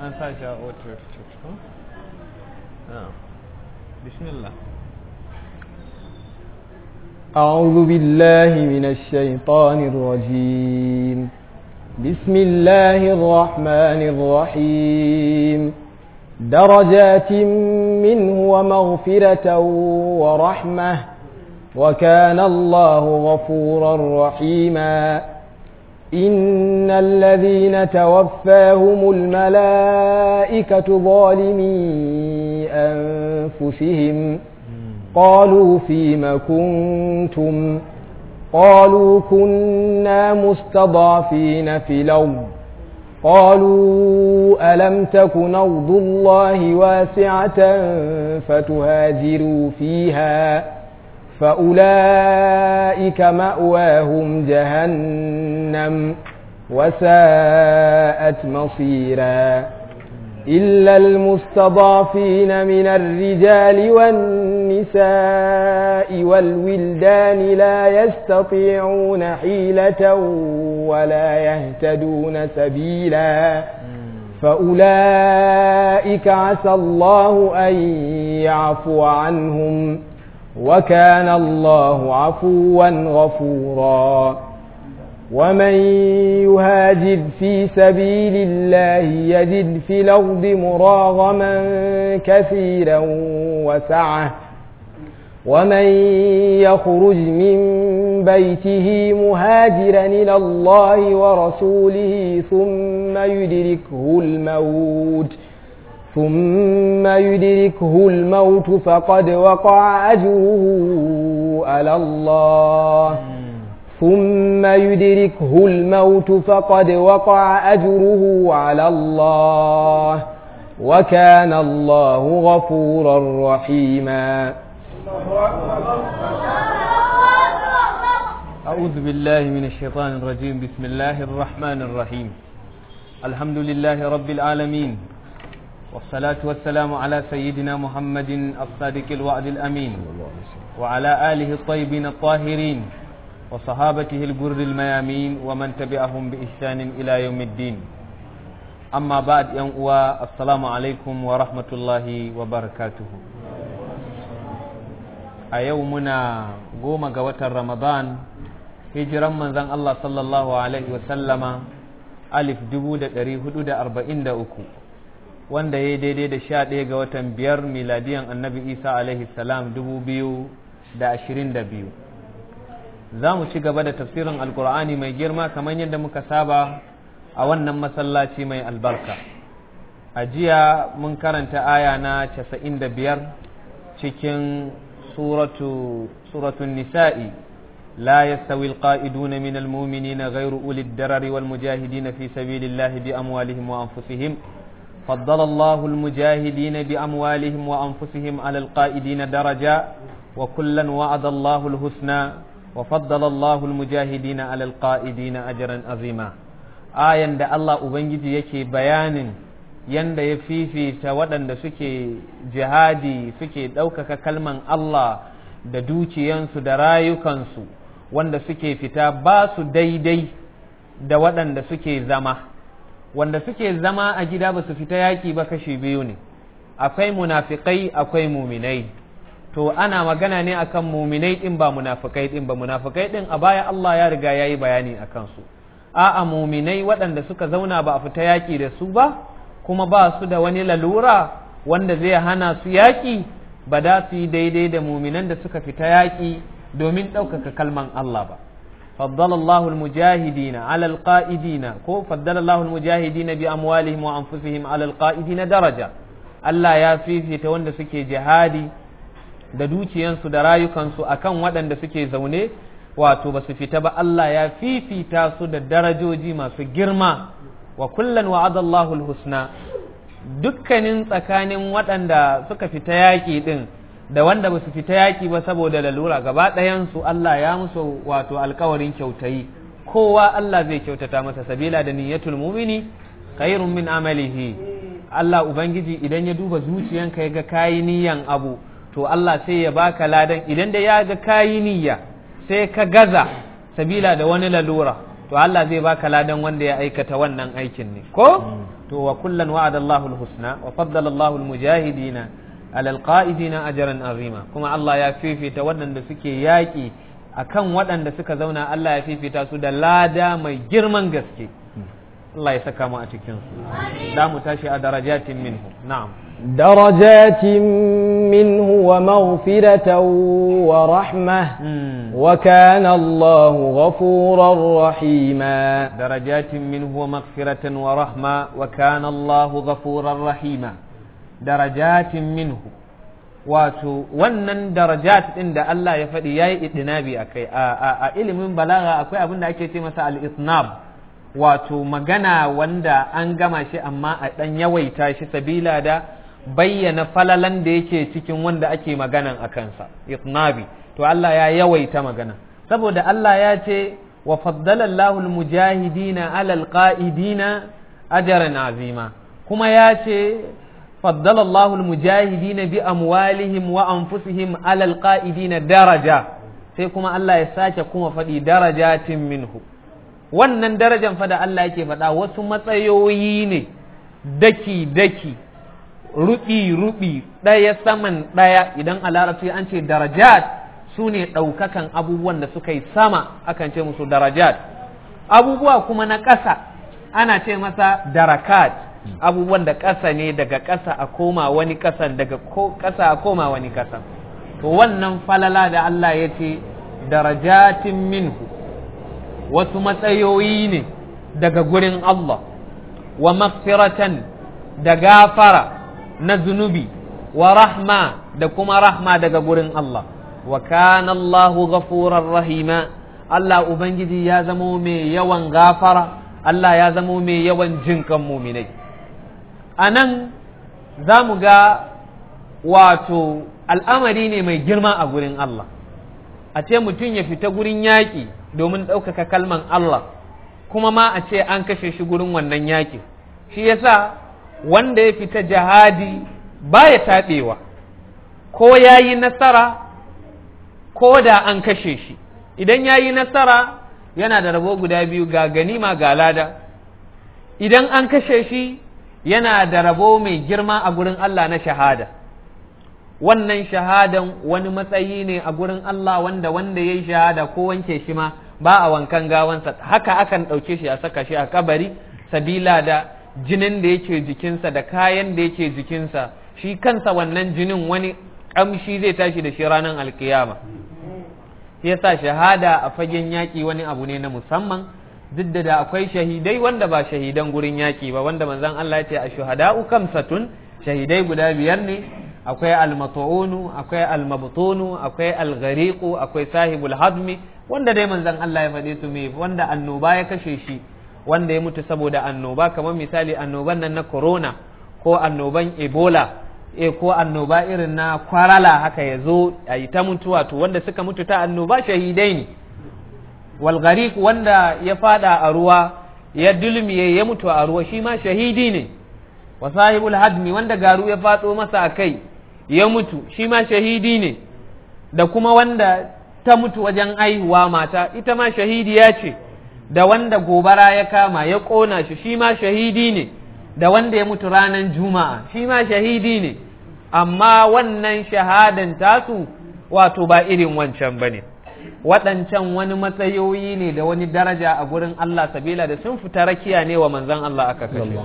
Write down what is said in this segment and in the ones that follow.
an sa shi a auto ko bismillah أعوذ بالله من الشيطان الرجيم بسم الله الرحمن الرحيم درجات منه ومغفرة ورحمة وكان الله غفورا رحيما إن الذين توفاهم الملائكة ظالمي أنفسهم قالوا فيم كنتم قالوا كنا مستضعفين في الأرض قالوا ألم تكن أرض الله واسعة فتهاجروا فيها فأولئك مأواهم جهنم وساءت مصيرا إلا المستضعفين من الرجال والنساء والولدان لا يستطيعون حيلة ولا يهتدون سبيلا فأولئك عسى الله أن يعفو عنهم وكان الله عفوا غفورا ومن يهاجر في سبيل الله يجد في الأرض مراغما كثيرا وسعة ومن يخرج من بيته مهاجرا إلى الله ورسوله ثم يدركه الموت ثم يدركه الموت فقد وقع أجره على الله ثم يدركه الموت فقد وقع أجره على الله وكان الله غفورا رحيما أعوذ بالله من الشيطان الرجيم بسم الله الرحمن الرحيم الحمد لله رب العالمين والصلاة والسلام على سيدنا محمد الصادق الوعد الأمين وعلى آله الطيبين الطاهرين وصحابته الجر الميامين ومن تبعهم بإحسان إلى يوم الدين أما بعد ينقوى السلام عليكم ورحمة الله وبركاته أيومنا قوم قوة رمضان هجرا من ذن الله صلى الله عليه وسلم ألف دبودة ريهدود أربعين دا أكو wanda ya daidai da sha ɗaya ga watan biyar miladiyan annabi isa alaihi salam dubu biyu da ashirin da biyu za mu ci gaba da tafsirin alkur'ani mai girma kamar yadda muka saba a wannan masallaci mai albarka a jiya mun karanta aya na casa'in da biyar cikin suratun nisa'i لا يستوي القائدون من المؤمنين غير أولي الدرر والمجاهدين في سبيل الله بأموالهم وأنفسهم فضل الله المجاهدين بأموالهم وأنفسهم على القائدين درجة وكلا وعد الله الحسنى وفضل الله المجاهدين على القائدين أجرا عظيما آية da Allah Ubangiji yake bayanin yanda ya fifita waɗanda suke jihadi suke ɗaukaka kalman Allah da dukiyansu da rayukansu wanda suke fita ba su daidai da waɗanda suke zama wanda suke zama a gida ba su fita yaƙi ba kashi biyu ne akwai munafikai akwai muminai to ana magana ne akan muminai din ba munafikai din ba munafikai din a baya Allah ya riga ya yi bayani a kansu a'a muminai waɗanda suka zauna ba a fita yaƙi da su ba kuma ba su da wani lalura wanda zai hana su yaƙi ba da su yi daidai da muminan da suka fita yaƙi domin ɗaukaka kalman Allah ba فضل الله المجاهدين على القائدين كو فضل الله المجاهدين بأموالهم وأنفسهم على القائدين درجة Allah ya fifita wanda suke jihadi da dukiyansu da rayukansu akan waɗanda suke zaune wato ba su fita ba Allah ya fifita su da darajoji masu girma wa kullan wa'ada Allahul husna dukkanin tsakanin waɗanda suka fita yaƙi ɗin da wanda ba su fita yaƙi ba saboda lalura gaba ɗayansu Allah ya musu wato alkawarin kyautayi kowa Allah zai kyautata masa sabila da niyyatul mumini khairun min amalihi Allah ubangiji idan ya duba zuciyanka ya ga kayi niyyan abu to Allah sai ya baka ladan idan da ya ga kayi niyya sai ka gaza sabila da wani lalura to to Allah zai baka ladan wanda ya aikata wannan aikin ne ko to wa kullan wa'ada Allahu al-husna wa faddala Allahu al-mujahidina ala al-qa'idina ajran azima kuma Allah ya fifita waɗanda suke yaƙi akan waɗanda suka zauna Allah ya fifita su da lada mai girman gaske Allah ya saka mu a cikin su da mu tashi a darajatin minhu na'am درجات منه ومغفرة ورحمة وكان الله غفورا رحيما درجات منه ومغفرة ورحمة وكان الله غفورا رحيما درجات منه wato wannan darajat ɗin da Allah ya faɗi ya yi idinabi a kai a ilimin balaga akwai abin da ake ce masa al-isnab wato magana wanda an gama shi amma a ɗan yawaita shi sabila da bayyana falalan da yake cikin wanda ake maganan a kansa itnabi to Allah ya yawaita magana saboda Allah ya ce wa faddala Allahu al-mujahidina ala al-qa'idina ajran azima kuma ya ce faddala Allahu al-mujahidina bi amwalihim wa anfusihim ala al-qa'idina daraja sai kuma Allah ya sake kuma faɗi darajatin minhu wannan darajan fa da Allah yake faɗa wasu matsayoyi ne daki daki ruɓi-ruɓi ɗaya saman ɗaya idan a larabci an ce darajat su ne ɗaukakan abubuwan da suka yi sama akan ce musu darajat abubuwa kuma na ƙasa ana ce masa darakat abubuwan da ƙasa ne daga ƙasa a koma wani ƙasan daga ƙasa a koma wani ƙasan to wannan falala da Allah ya ce darajatin minhu wasu matsayoyi ne daga gurin Allah wa magfiratan da gafara na zunubi wa rahma da kuma rahma daga gurin Allah wa kana Allahu ghafurar rahima Allah ubangiji ya zamo mai yawan gafara Allah ya zamo mai yawan jinkan muminai a nan za mu ga wato al'amari ne mai girma a gurin Allah a ce mutum ya fita gurin yaƙi domin ɗaukaka kalman Allah kuma ma a ce an kashe shi gurin wannan yaƙi shi yasa wanda ya fita jihadi baya taɓewa ko ya yi nasara ko da an kashe shi idan ya yi nasara yana da rabo guda biyu ga ganima ga lada idan an kashe shi yana da rabo mai girma a gurin Allah na shahada wannan shahadan wani matsayi ne a gurin Allah wanda wanda ya yi shahada ko wanke shi ma ba a wankan gawansa haka akan ɗauke shi a saka shi a kabari sabila da jinin da yake jikinsa da kayan da yake jikinsa shi kansa wannan jinin wani ƙamshi zai tashi da shi ranar alkiyama yasa shahada a fagen yaƙi wani abu ne na musamman duk da da akwai shahidai wanda ba shahidan gurin yaƙi ba wanda manzon Allah ya ce a shuhada'u kamsatun shahidai guda biyar ne akwai almatu'unu akwai almabtunu akwai alghariqu akwai sahibul hadmi wanda dai manzon Allah ya faɗe su me wanda annoba ya kashe shi wanda ya mutu saboda annoba kamar misali annoban nan na corona ko annoban ebola e ko annoba irin na kwarala haka ya zo a yi ta mutuwa to wanda suka mutu ta annoba shahidai ne walgariq wanda ya fada a ruwa ya dulmiye ya mutu a ruwa shi ma shahidi ne wa sahibul hadmi wanda garu ya fado masa a kai ya mutu shi ma shahidi ne da kuma wanda ta mutu wajen aihuwa mata ita ma shahidiya ce da wanda gobara ya kama ya ƙona shi shi ma shahidi ne da wanda ya mutu ranar juma'a shi ma shahidi ne amma wannan shahadan tasu wato ba irin wancan ba ne waɗancan wani matsayoyi ne da wani daraja a gurin Allah sabila da sun fita rakiya ne wa manzan Allah aka kashe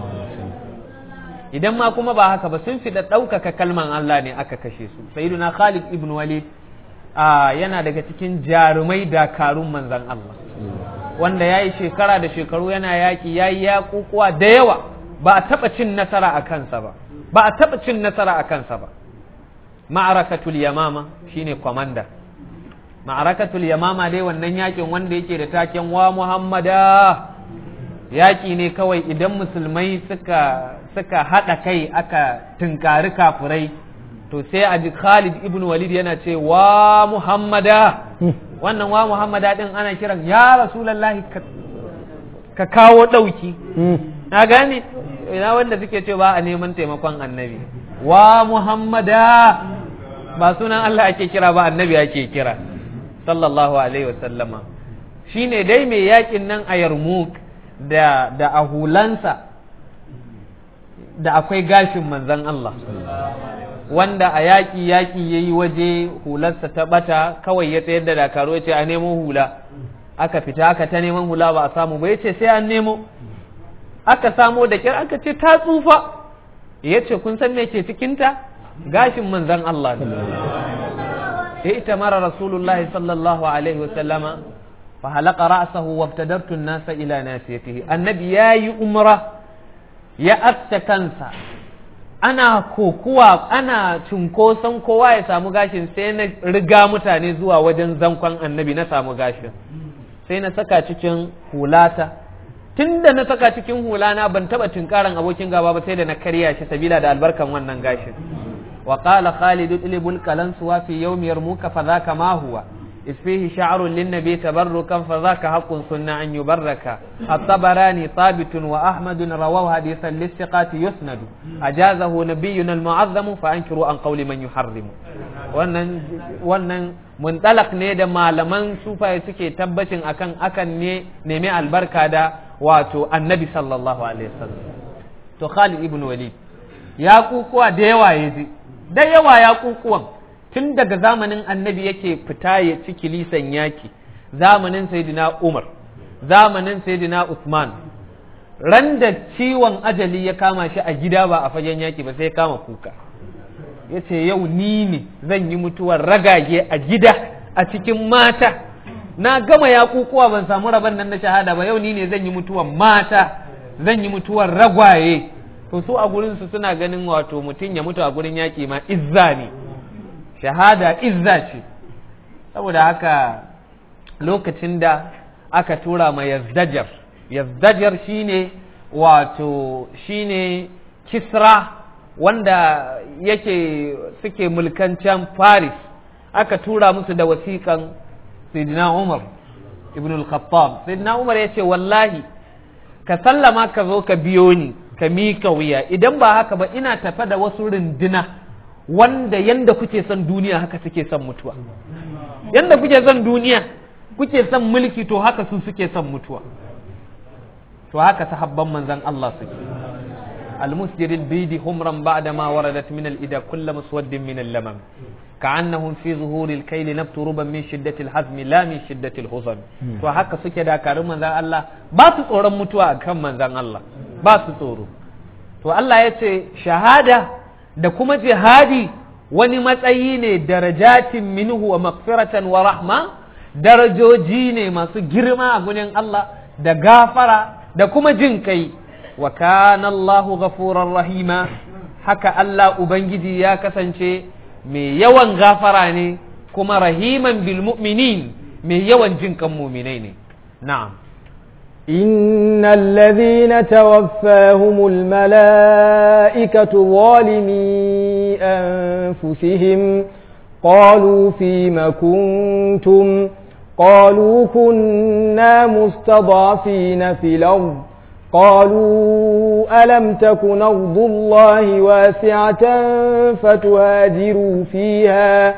idan ma kuma ba haka ba sun fita ɗaukaka kalman Allah ne aka kashe su sayyiduna Khalid ibn Walid yana daga cikin jarumai dakarun manzan Allah wanda ya yi shekara da shekaru yana yaƙi ya yi yaƙuƙuwa da yawa ba a taɓa cin nasara a kansa ba ba a taɓa cin nasara a kansa ba ma'arakatul yamama shine kwamanda ma'arakatul yamama dai wannan yaƙin wanda yake da taken wa muhammada yaƙi ne kawai idan musulmai suka suka haɗa kai aka tunkari kafurai to sai a ji Khalid ibn Walid yana ce wa Muhammada wannan wa Muhammada din ana kiran ya Rasulullahi ka kawo ɗauki na gane ina wanda suke ce ba a neman taimakon annabi wa Muhammada ba sunan Allah ake kira ba annabi ake kira sallallahu alaihi wa sallama shine dai mai yakin nan a yarmuk da da a hulansa da akwai gashin manzan Allah wanda a yaƙi yaƙi ya yi waje hularsa ta ɓata kawai ya tsayar da dakaru ya ce a nemo hula aka fita aka ta neman hula ba a samu ba ya ce sai an nemo aka samo da kyar aka ce ta tsufa ya ce kun san me ke cikinta gashin manzan Allah ne ya ita mara rasulullahi sallallahu alaihi wasallama fa halaka ra'sahu wabtadartu an-nasa ila nasiyatihi annabi yayi umra ya aske kansa ana kokuwa ana cunkoson kowa ya samu gashin sai na riga mutane zuwa wajen zankon annabi na samu gashin sai na saka cikin hulata tun da na saka cikin hulana ban taba tunkaran abokin gaba ba sai da na karya shi sabila da albarkan wannan gashin wa qala khalid ilbul kalansuwa fi yawmi yarmuka fa dhaka ma huwa إذ فيه شعر للنبي تبركا فذاك حق سنة أن يبرك الطبراني ثابت وأحمد رواه حديثا للثقات يسند أجازه نبينا المعظم فأنكروا عن قول من يحرم wannan muntalak ne da malaman sufaye suke tabbacin akan akan ne nemi albarka da wato annabi sallallahu alaihi wasallam to Khalid ibn Walid ya kukuwa da yawa yaji da yawa ya kukuwan tun daga zamanin annabi yake fita ya ci kilisan yaki zamanin sayyidina umar zamanin sayyidina usman ran da ciwon ajali ya kama shi a gida ba a fagen yaki ba sai ya kama kuka ya ce yau ni ne zan yi mutuwar ragage a gida a cikin mata na gama ya kukuwa ban samu rabon nan na shahada ba yau ni ne zan yi mutuwar mata zan yi mutuwar ragwaye to su a gurinsu suna ganin wato mutum ya mutu a gurin yaki ma izza ne shahada izza ce saboda haka lokacin da aka tura ma yazdajar yazdajar shine wato shine kisra wanda yake suke mulkancan paris aka tura musu da wasiƙan sayyidina umar ibn al-khattab sayyidina umar ya ce wallahi ka sallama ka zo ka biyo ni ka mika wuya idan ba haka ba ina tafe da wasu runduna wanda yanda kuke son duniya haka suke son mutuwa yanda kuke son duniya kuke son mulki to haka su suke son mutuwa to haka sahabban manzan Allah suke المسجر البيد همرا بعدما وردت من الإدى كل مسود من اللمم كأنهم في ظهور الكيل نبت ربا من شدة الحزم لا من شدة الحزن وهكا سكي دا كارم من الله باس صورا متوا كم من الله باس صورا to Allah ya ce shahada da kuma jihadi wani matsayi ne darajatin minhu wa magfiratan wa rahma darajoji ne masu girma a gurin Allah da gafara da kuma jin kai wa kana Allahu ghafurar rahima haka Allah ubangiji ya kasance mai yawan gafara ne kuma rahiman bil mu'minin mai yawan jin kan mu'minai ne na'am إن الذين توفاهم الملائكة ظالمي أنفسهم قالوا فيم كنتم قالوا كنا مستضعفين في الأرض قالوا ألم تكن أرض الله واسعة فتهاجروا فيها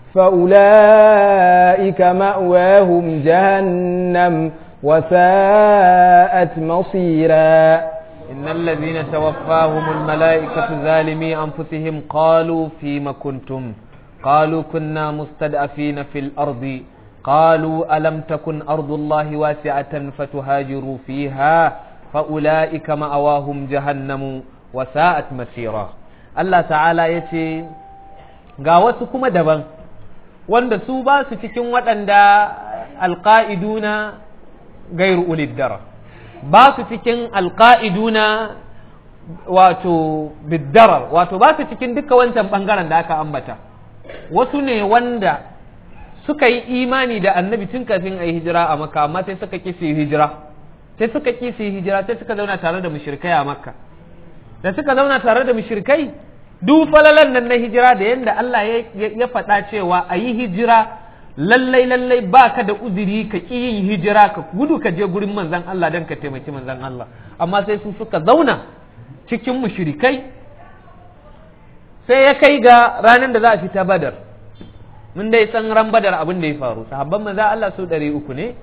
فأولئك مأواهم جهنم وساءت مصيرا إن الذين توفاهم الملائكة ظالمي أنفسهم قالوا فيم كنتم قالوا كنا مستضعفين في الأرض قالوا ألم تكن أرض الله واسعة فتهاجروا فيها فأولئك مأواهم جهنم وساءت مسيرا الله تعالى يتي ga wasu kuma daban wanda su ba su cikin waɗanda alƙa'iduna gairu uliddara ba su cikin alƙa'iduna wato biddarar wato ba su cikin duka wancan ɓangaren da aka ambata wasu ne wanda suka yi imani da annabi tun kafin a yi hijira a makka amma sai suka ƙi su yi hijira sai suka ƙi su yi hijira sai suka zauna tare da mushrikai a makka da suka zauna tare da mushrikai duk falalan nan na hijira da yadda Allah ya faɗa cewa a yi hijira lallai lallai ba ka da uzuri ka ƙi yin hijira ka gudu ka je gurin manzan Allah don ka taimaki manzan Allah amma sai su suka zauna cikin mushrikai sai ya kai ga ranar da za a fita badar mun dai san ran badar abin da ya faru sahabban manzan Allah su ɗari uku ne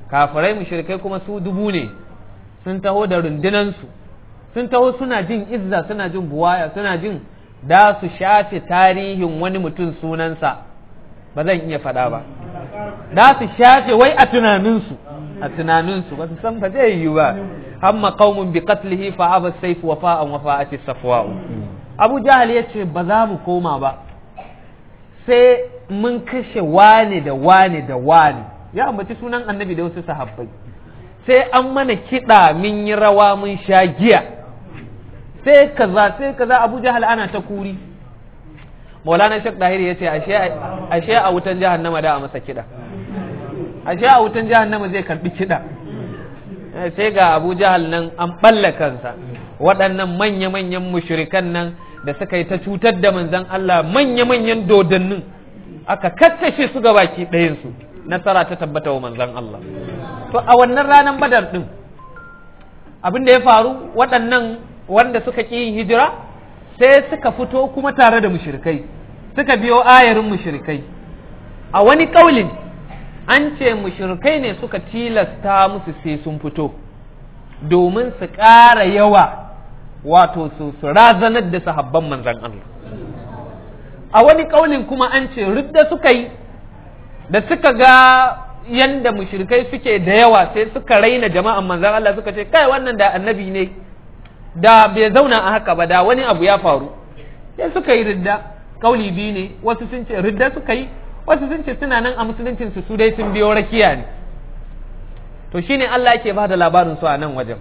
kafirai mushrikai kuma su dubu ne sun taho da rundunansu sun taho suna jin izza suna jin buwaya suna jin da su shafe tarihin wani mutum sunansa ba zan iya faɗa ba da su shafe wai a tunaninsu a tunaninsu ba su san ba zai yi ba hamma qaumun bi qatlihi fa aba sayf wa fa'an wa fa'ati safwa'u Abu Jahal yace ba za mu koma ba sai mun kashe wane da wane da wane ya ambaci sunan annabi da wasu sahabbai sai an mana kiɗa mun yi rawa mun sha giya sai kaza sai kaza Abu Jahal ana ta kuri Maulana Sheikh Dahiri ya ce ashe a wutan jahannama da a masa kiɗa ashe a wutan jahannama zai karbi kiɗa sai ga Abu Jahal nan an balla kansa waɗannan manya-manyan mushrikan nan da suka yi ta cutar da manzon Allah manya-manyan dodannin aka kakkashe su ga baki ɗayansu nasara ta tabbata wa manzon Allah to a wannan ranar badar ɗin abin da ya faru waɗannan wanda suka ƙi yin hijira sai suka fito kuma tare da mushrikai suka biyo ayarin mushrikai a wani ƙaulin an ce mushrikai ne suka tilasta musu sai sun fito domin su ƙara yawa wato su razanar da sahabban manzan Allah a wani ƙaulin kuma an ce ridda suka yi da suka ga yanda mushrikai suke da yawa sai suka raina jama'an manzan Allah suka ce kai wannan da annabi ne da bai zauna a haka ba da wani abu ya faru sai suka yi ridda kauli biyu ne wasu sun ce ridda suka yi wasu sun ce suna nan a musuluncin su su dai sun biyo rakiya ne to shine Allah yake ba da labarin su a nan wajen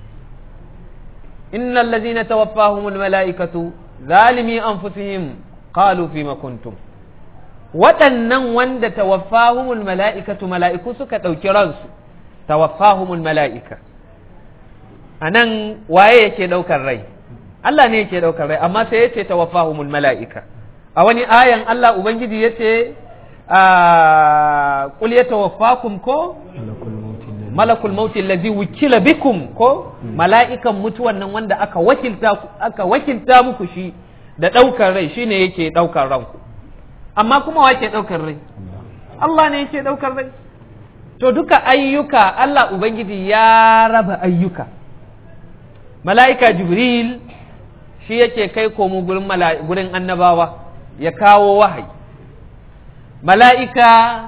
innal ladzina tawaffahumul malaikatu zalimi anfusihim qalu fima kuntum waɗannan wanda tawaffahumul mala'ikatu mala'iku suka ɗauki ransu tawaffahumul mala'ika a nan waye yake ɗaukar rai Allah ne yake ɗaukar rai amma sai yace tawaffahumul mala'ika a wani ayan Allah Ubangiji yace qul yatawaffakum ko malakul mauti allazi wukila bikum ko mala'ikan mutuwan nan wanda aka wakilta aka wakilta muku shi da ɗaukar rai shine yake ɗaukar ranku amma kuma wa ke ɗaukar rai Allah ne yake ɗaukar rai to duka ayyuka Allah Ubangiji ya raba ayyuka mala'ika Jibril shi yake kai komo gurin gurin annabawa ya kawo wahayi mala'ika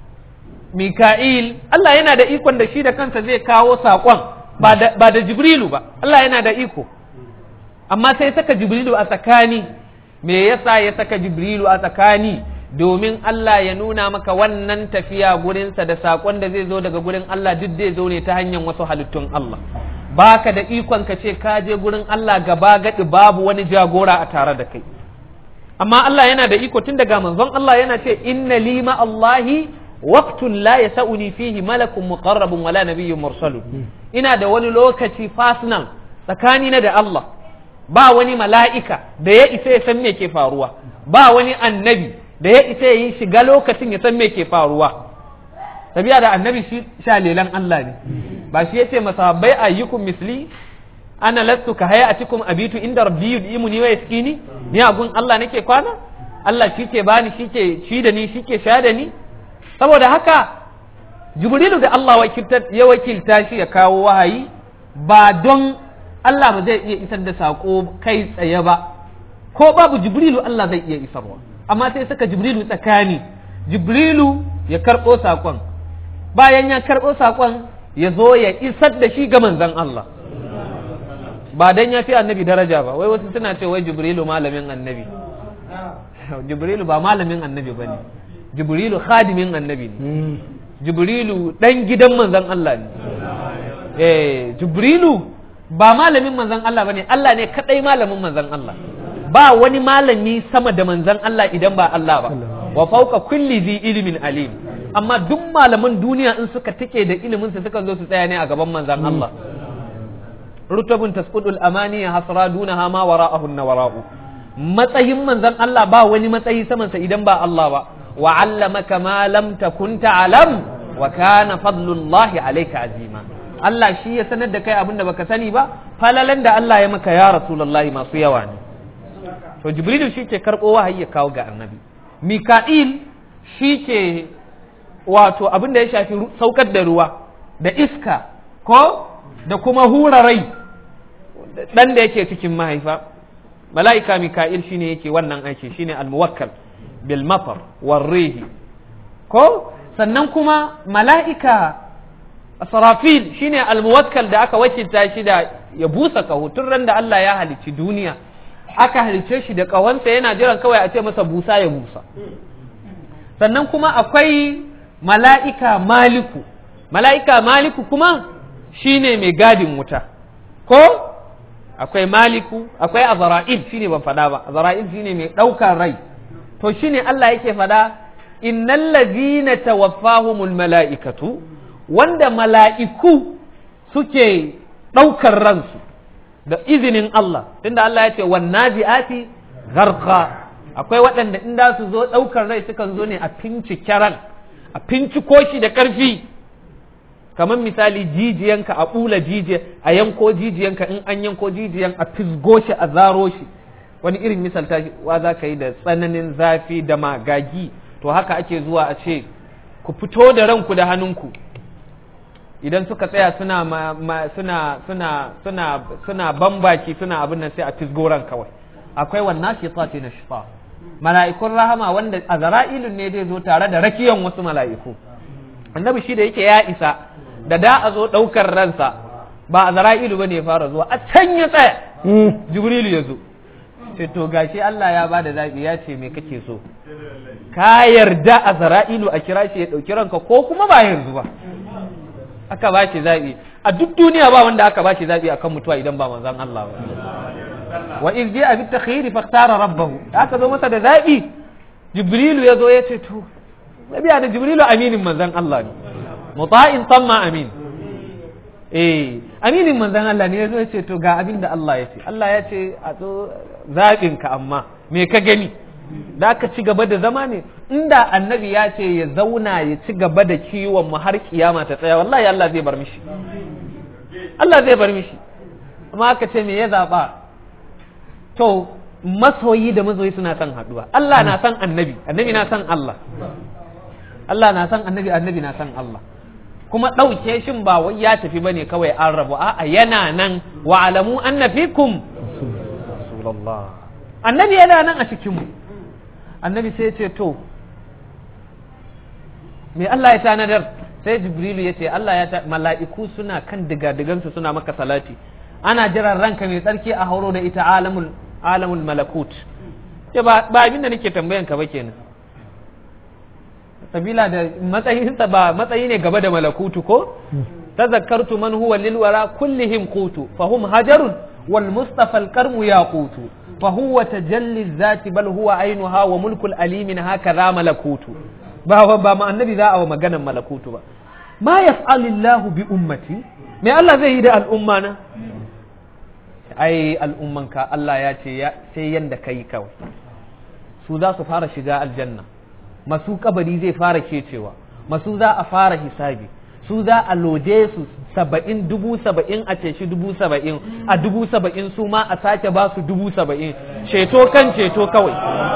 Mika'il Allah yana da ikon da shi da kansa zai kawo saƙon ba da Jibrilu ba Allah yana da iko amma sai saka Jibrilu a tsakani me yasa ya saka Jibrilu a tsakani domin Allah ya nuna maka wannan tafiya gurinsa da saƙon da zai zo daga gurin Allah duk zai zo ne ta hanyar wasu halittun Allah baka da ikon ka ce ka je gurin Allah gaba gaɗi babu wani jagora a tare da kai amma Allah yana da iko tun daga manzon Allah yana ce inna lima Allahi waqtun la yasa'uni fihi malakun muqarrabun wala nabiyyun mursalun ina da wani lokaci personal tsakanina da Allah ba wani mala'ika da ya isa ya san me ke faruwa ba wani annabi da ya isa ya yi shiga lokacin ya san me ke faruwa tabiya da annabi shi shalelan Allah ne ba shi yace masahabbai ayyukum misli ana lastu ka hayatikum abitu inda rabbi yudimuni wa yaskini ni agun Allah nake kwana Allah shi ke bani shi ke shi da ni shi ke sha da ni saboda haka jibrilu da Allah ya wakilta shi ya kawo wahayi ba don Allah ba zai iya isar da sako kai tsaye ba ko babu jibrilu Allah zai iya isarwa amma sai saka jibrilu tsakani jibrilu ya karɓo sakon bayan ya karɓo sakon ya zo ya isar da shi ga manzon Allah ba dan ya fi annabi daraja ba wai wasu suna ce wai jibrilu malamin annabi jibrilu ba malamin annabi ba ne jibrilu khadimin annabi ne jibrilu dan gidan manzon Allah ne eh jibrilu ba malamin manzon Allah bane Allah ne kadai malamin manzon Allah ba wani malami sama da manzon Allah idan ba Allah ba wa fauka kulli zi ilmin alim amma duk malaman duniya in suka take da ilimin su suka zo su tsaya ne a gaban manzon Allah rutabun tasqudul amani hasra dunaha ma wara'ahu wara'u matsayin manzon Allah ba wani matsayi saman sa idan ba Allah ba wa 'allamaka ma lam takun ta'lam wa kana fadlullahi alayka azima Allah shi ya sanar da kai abin da baka sani ba falalan da Allah ya maka ya rasulullahi masu yawa ne to jibrilu shi ke karɓo wahayi ya kawo ga annabi mika'il shi ke wato abin da ya shafi saukar da ruwa da iska ko da kuma hura rai dan da yake cikin mahaifa mala'ika mika'il shine yake wannan aiki shine almuwakkal bil matar war rihi ko sannan kuma mala'ika sarafil shine almuwakkal da aka wakilta shi da ya busa kaho tun ran da Allah ya halicci duniya aka halicce shi da kawansa yana jiran kawai a ce masa busa ya busa sannan kuma akwai mala'ika maliku mala'ika maliku kuma shine mai gadin wuta ko akwai maliku akwai azra'il shine ban faɗa ba azra'il shine mai ɗaukar rai to shine Allah yake faɗa innal ladhina tawaffahumul mala'ikatu wanda mala'iku suke ɗaukar ransu da izinin Allah tunda Allah ya ce wan nazi'ati gharqa akwai waɗanda in da su zo ɗaukar rai sukan zo ne a fincike ran a finciko shi da ƙarfi kamar misali jijiyanka a ɓula jijiya a yanko jijiyanka in an yanko jijiyan a fisgo shi a zaro shi wani irin misalta wa za ka yi da tsananin zafi da magagi to haka ake zuwa a ce ku fito da ranku da hannunku idan suka tsaya suna ma, ma, suna suna suna suna bambaki suna abin nan sai a fisgo ran kawai akwai wannan shitati na shifa mala'ikun rahama wanda azra'ilun ne zai zo tare da rakiyan wasu mala'iku annabi shi da yake ya isa da da a zo ɗaukar ransa ba a zara'ilu ba ne ya fara zuwa a can ya tsaya jibrilu ya zo ce to gashi Allah ya bada zaɓi ya ce me kake so ka yarda a zara'ilu a kira shi ya ɗauki ranka ko kuma ba yanzu ba aka ba shi zaɓi a duk duniya ba wanda aka ba shi zaɓi akan mutuwa idan ba manzon Allah ba wa iz ja'a bit takhiri fakhtara rabbahu aka zo masa da zaɓi jibrilu ya zo ya ce to nabiya da jibrilu aminin manzon Allah ne muta'in tamma amin eh aminin manzon Allah ne yazo yace to ga abin da Allah ya ce Allah ya ce a zo zaɓin ka amma me ka gani da ka ci gaba da zama ne inda annabi ya ce ya zauna ya ci gaba da kiwon mu har kiyama ta tsaya wallahi Allah zai bar mishi Allah zai bar mishi amma aka ce me ya zaba to masoyi da mazoyi suna son haduwa Allah na son annabi annabi na son Allah Allah na son annabi annabi na son Allah kuma ɗauke shin ba wai ya tafi bane kawai an rabu a'a yana nan wa alamu anna fikum rasulullah annabi yana nan a cikin mu annabi sai ya ce to me Allah ya tanadar sai jibrilu ya ce Allah ya ta mala'iku suna kan digadigansu suna maka salati ana jiran ranka mai tsarki a hauro da ita alamul alamul malakut ce ba abin da nake tambayan ka ba kenan sabila da matsayinsa ba matsayi ne gaba da malakutu ko tazakkartu man huwa lil wara kullihim qutu fahum hajarun wal mustafa al karmu yaqutu fa huwa tajalli zati bal huwa ainuha wa mulkul alimin hakaza malakutu ba ba ma annabi za a wa maganan malakutu ba ma yaf'alillahu bi ummati me Allah zai yi da al'umma na ai al'ummanka Allah ya ce sai yanda kai kawai su za su fara shiga aljanna masu kabari zai fara kecewa masu za a fara hisabi su za a loje su saba'in dubu saba'in a ce shi dubu saba'in a dubu saba'in su ma a sake ba su dubu saba'in ceto kan ceto kawai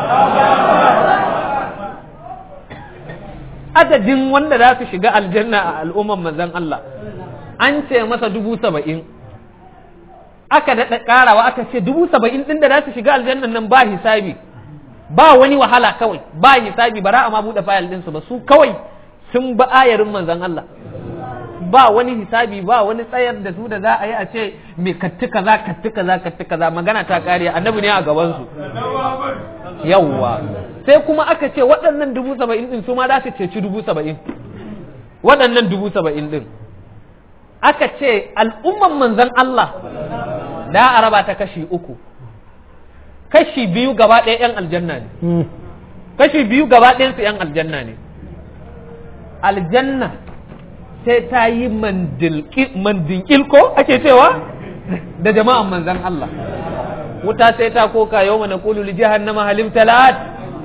adadin wanda za su shiga aljanna a al'umman manzon Allah an ce masa dubu saba'in aka daɗa ƙarawa aka ce dubu saba'in ɗin da za su shiga aljannan nan ba hisabi ba wani wahala kawai ba hisabi bara a ma buɗe fayil ɗinsu ba su kawai sun ba ayarin manzon Allah ba wani hisabi ba wani tsayar da su da za a yi a ce me katti kaza katti kaza katti kaza magana ta kare annabi ne a gaban su yawwa sai kuma aka ce waɗannan dubu saba'in ɗin su ma za su ceci dubu saba'in waɗannan dubu saba'in ɗin aka ce al'umman manzon Allah da a raba ta kashi uku kashi biyu gaba ɗaya 'yan aljanna ne kashi biyu gaba ɗayansu 'yan aljanna ne aljanna sai ta yi mandinkil ko ake cewa da jama'an manzan Allah wuta sai ta koka yau mana kulu li jahannama halim talat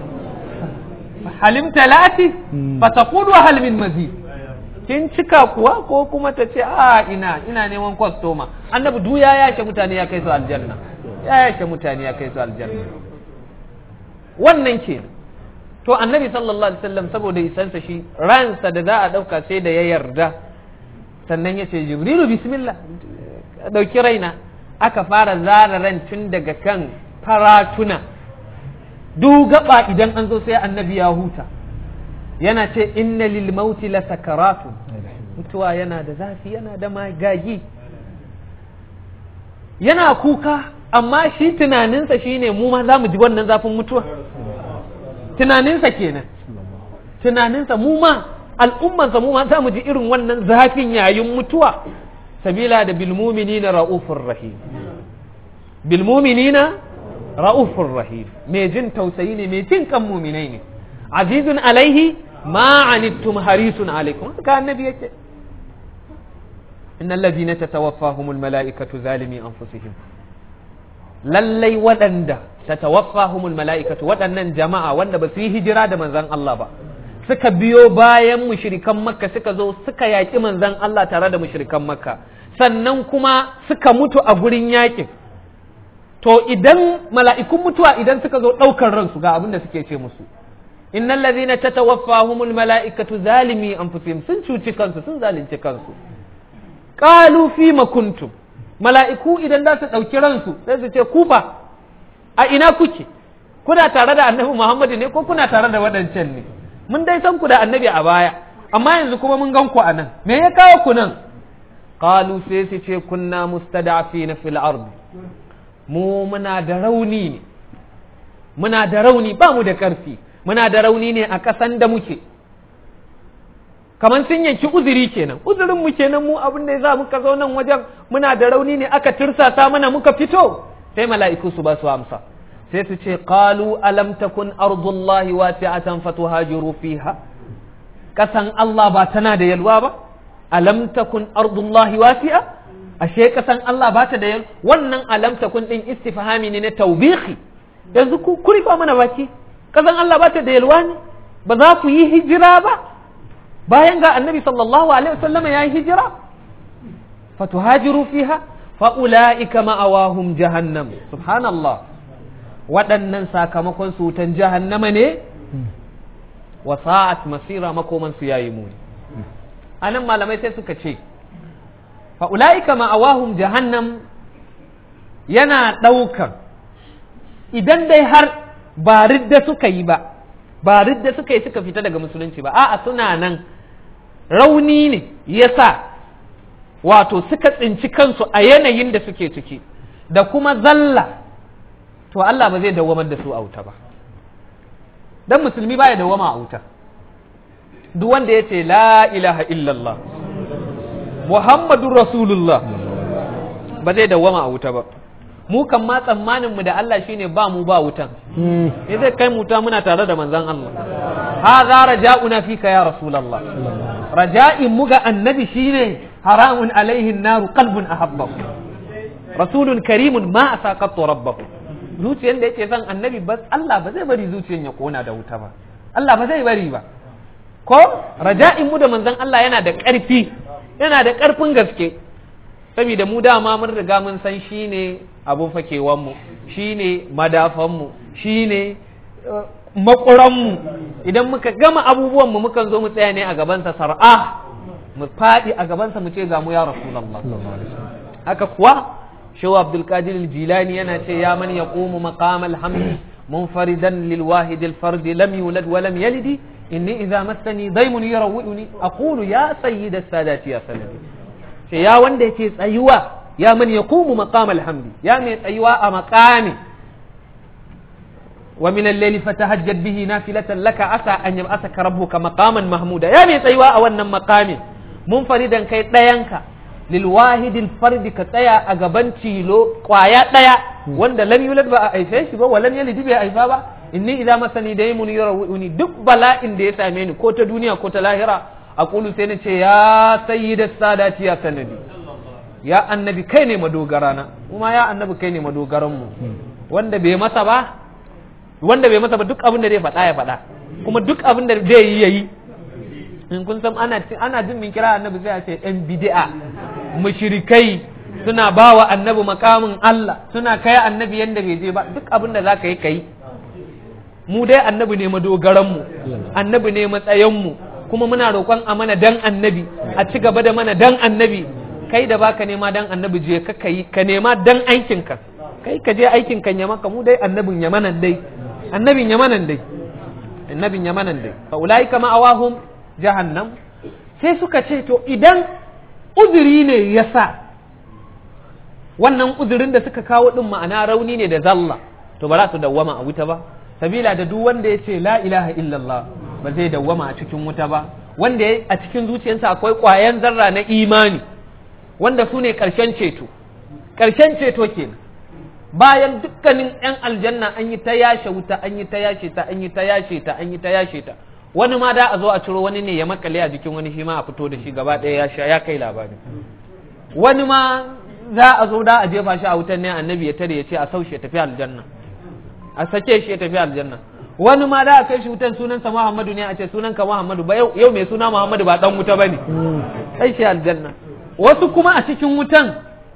halim talati fa taqulu hal min mazid kin cika kuwa ko kuma ta ce a ina ina neman kwastoma annabi du ya yake mutane ya kai su aljanna ya yake mutane ya kai su aljanna wannan ke to annabi sallallahu alaihi wasallam saboda isansa shi ransa da za a dauka sai da ya yarda sannan ya ce jibrilu bismillah ɗauki raina aka fara zara ran tun daga kan faratuna duk gaba idan an zo sai annabi ya huta yana ce inna lil mauti la sakaratun mutuwa yana da zafi yana da magagi yana kuka amma shi tunaninsa shine mu ma za mu ji wannan zafin mutuwa tunaninsa kenan tunaninsa mu ma al'ummansa mu ma za mu ji irin wannan zafin yayin mutuwa sabila da bilmuminina ra'ufur rahim bilmuminina ra'ufur rahim mai jin tausayi ne mai jin kan muminai ne azizun alaihi ma anittum harisun alaikum haka annabi yake innal ladina tatawaffahumul mala'ikatu zalimi anfusihim lallai waɗanda tatawaffahumul mala'ikatu waɗannan jama'a wanda ba su yi hijira da manzon Allah ba suka biyo bayan mushrikan makka suka zo suka yaƙi manzon Allah tare da mushrikan makka sannan kuma suka mutu a gurin yaƙin to idan mala'ikun mutuwa idan suka zo ɗaukar ransu ga abin da suke ce musu innal ladhina tatawaffahumul mala'ikatu zalimi anfusihim sun cuci kansu sun zalunci kansu qalu fima kuntum mala'iku idan za su ɗauki ransu sai su ce kufa a ina kuke kuna tare da annabi Muhammadu ne ko kuna tare da waɗancan ne mun dai san ku da annabi a baya amma yanzu kuma mun gan ku a nan me ya kawo ku nan qalu sai su ce kunna mustada'afina fil ardi mu muna da rauni ne muna da rauni ba mu da ƙarfi muna da rauni ne a ƙasan da muke kamar sun yanki uzuri kenan uzurin mu kenan mu abin da za muka zo nan wajen muna da rauni ne aka tirsasa mana muka fito sai mala'iku su ba su amsa sai su ce qalu alam takun ardullahi wasi'atan fatuhajiru fiha kasan Allah ba tana da yalwa ba alam takun ardullahi wasi'a ashe kasan Allah ba ta da yalwa wannan alam takun din istifhami ne na tawbihi yanzu ku kurifa mana baki kasan Allah ba ta da yalwa ne ba za ku yi hijira ba bayan ga annabi sallallahu alaihi wasallam ya yi hijira fatuhajiru fiha fa ulaika ma'awahum jahannam subhanallah waɗannan sakamakon su wutan jahannama ne wa sa'at masira makoman su yayi muni anan malamai sai suka ce fa ulaika ma'awahum jahannam yana ɗaukan idan dai har ba ridda suka yi ba ba ridda suka yi suka fita daga musulunci ba a'a suna nan rauni ne yasa wato suka tsinci kansu a yanayin da suke ciki da kuma zalla to Allah ba zai dawamar da su a wuta ba dan musulmi baya dawama a wuta duk wanda ya ce la ilaha illallah muhammadun rasulullah ba zai dawama a wuta ba mu kan ma tsammanin mu da Allah shine ba mu ba wutan ne zai kai mu ta muna tare da manzon Allah hadha raja'una fika ya rasulullah raja'in mu ga annabi shine haramun alaihi naru qalbun ahabbahu rasulun karimun ma asaqatu rabbahu zuciyar da yake son annabi ba Allah ba zai bari zuciyar ya kona da wuta ba Allah ba zai bari ba ko raja'in mu da manzon Allah yana da ƙarfi yana da ƙarfin gaske saboda mu dama mun riga mun san shine abun fakewan mu shine madafan mu shine makuran mu idan muka gama abubuwan mu mukan zo mu tsaya ne a gaban sa sar'a mu faɗi a gaban sa mu ce ga mu ya rasulullah haka kuwa شو عبد القادر الجيلاني أنا يا من يقوم مقام الحمد منفردا للواحد الفرد لم يولد ولم يلد إني إذا مسني ضيم يروئني أقول يا سيد السادات يا سندي يا وندي كيس أيوة يا من يقوم مقام الحمد يا من أيوة مقامي ومن الليل فتهجد به نافلة لك عسى أن يبعثك ربك مقاما محمودا يا من أيوة أولا مقامي منفردا كي ينكا lilwahidil fardi ka tsaya a gaban tilo kwaya daya wanda lam yulad ba a aife shi ba wa lam yalid bai aifa ba inni idza masani daymun yarawuni duk bala'in da ya same ni ko ta duniya ko ta lahira aqulu sai nace ya sayyidas sadati ya sanadi ya annabi kai ne madogarana kuma ya annabi kai ne madogaran mu wanda bai masa ba wanda bai masa ba duk abin da zai faɗa ya faɗa kuma duk abin da zai yi yayi in kun san ana ana jin min kira annabi sai a ce ɗan bid'a mushrikai suna bawa annabi makamin Allah suna kai annabi yanda bai je ba duk abin da zaka yi kai mu dai annabi ne madogaran mu annabi ne matsayin mu kuma muna roƙon a mana dan annabi a ci gaba da mana dan annabi kai da baka nema dan annabi je ka kai ka nema dan aikin ka kai ka je aikin kan yamaka mu dai annabin yamanan dai annabin yamanan dai annabin yamanan dai fa ulaika ma'awahum jahannam sai suka ce to idan uzuri ne yasa wannan uzurin da suka kawo din ma'ana rauni ne da zalla to ba za su dawwama a wuta ba sabila da duk wanda ya ce la ilaha illallah ba zai dawwama a cikin wuta ba wanda a cikin zuciyarsa akwai ƙwayan zarra na imani wanda su ne ƙarshen ceto ƙarshen ceto kenan bayan dukkanin 'yan aljanna an yi ta yashe wuta an yi ta yashe ta an yi ta yashe ta an yi ta yashe ta wani ma da a zo a ciro wani ne ya makale a jikin wani shi ma a fito da shi gaba ɗaya ya sha ya kai labari wani ma za a zo da a jefa shi a wutan ne annabi ya tare ya ce a saushe tafi aljanna a sake shi ya tafi aljanna wani ma da a kai shi wutan sunansa Muhammadu ne a ce sunanka Muhammadu ba yau mai suna Muhammadu ba dan wuta bane sai shi aljanna wasu kuma a cikin wutan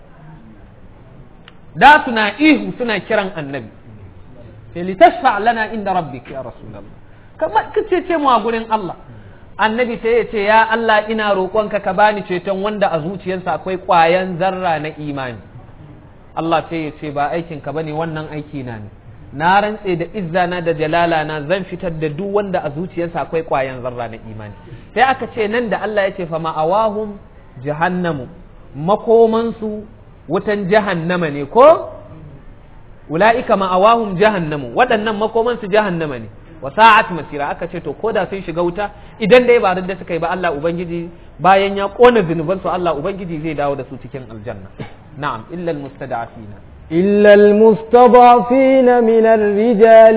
da suna ihu suna kiran annabi sai litashfa lana inda rabbik ya rasulullah kamar kace ce mu a gurin Allah annabi sai ya ce ya Allah ina roƙonka ka bani ceton wanda a zuciyarsa akwai ƙwayan zarra na imani Allah sai ya ce ba aikin ka bane wannan aiki na ne na rantse da izzana da jalala na zan fitar da duk wanda a zuciyarsa akwai ƙwayan zarra na imani sai aka ce nan da Allah ya ce fa ma'awahum jahannamu makomansu wutan jahannama ne ko ula'ika ma'awahum jahannamu waɗannan makomansu jahannama ne wa sa'at masira aka ce to ko da sun shiga wuta idan dai ba da suka yi ba Allah ubangiji bayan ya kona zunubansu Allah ubangiji zai dawo da su cikin aljanna na'am illa almustada'afina إلا المستضعفين من الرجال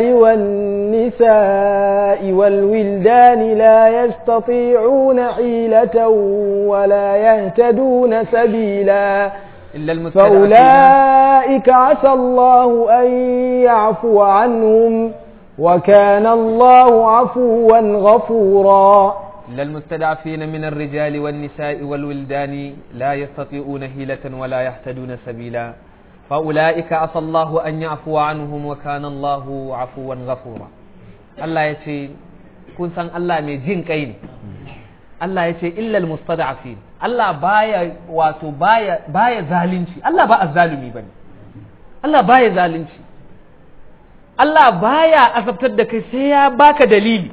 والنساء والولدان لا يستطيعون حيلة ولا يهتدون سبيلا إلا المستضعفين فأولئك عسى الله أن يعفو عنهم وكان الله عفوا غفورا إلا المستضعفين من الرجال والنساء والولدان لا يستطيعون هيلة ولا يهتدون سبيلا فأولئك عسى الله أن يعفو عنهم وكان الله عفوا غفورا الله يتي kun san Allah mai jin kai ne Allah ya ce illal mustada'afin Allah baya wato baya baya zalunci Allah ba azzalumi bane Allah baya zalunci Allah baya azabtar da kai sai ya baka dalili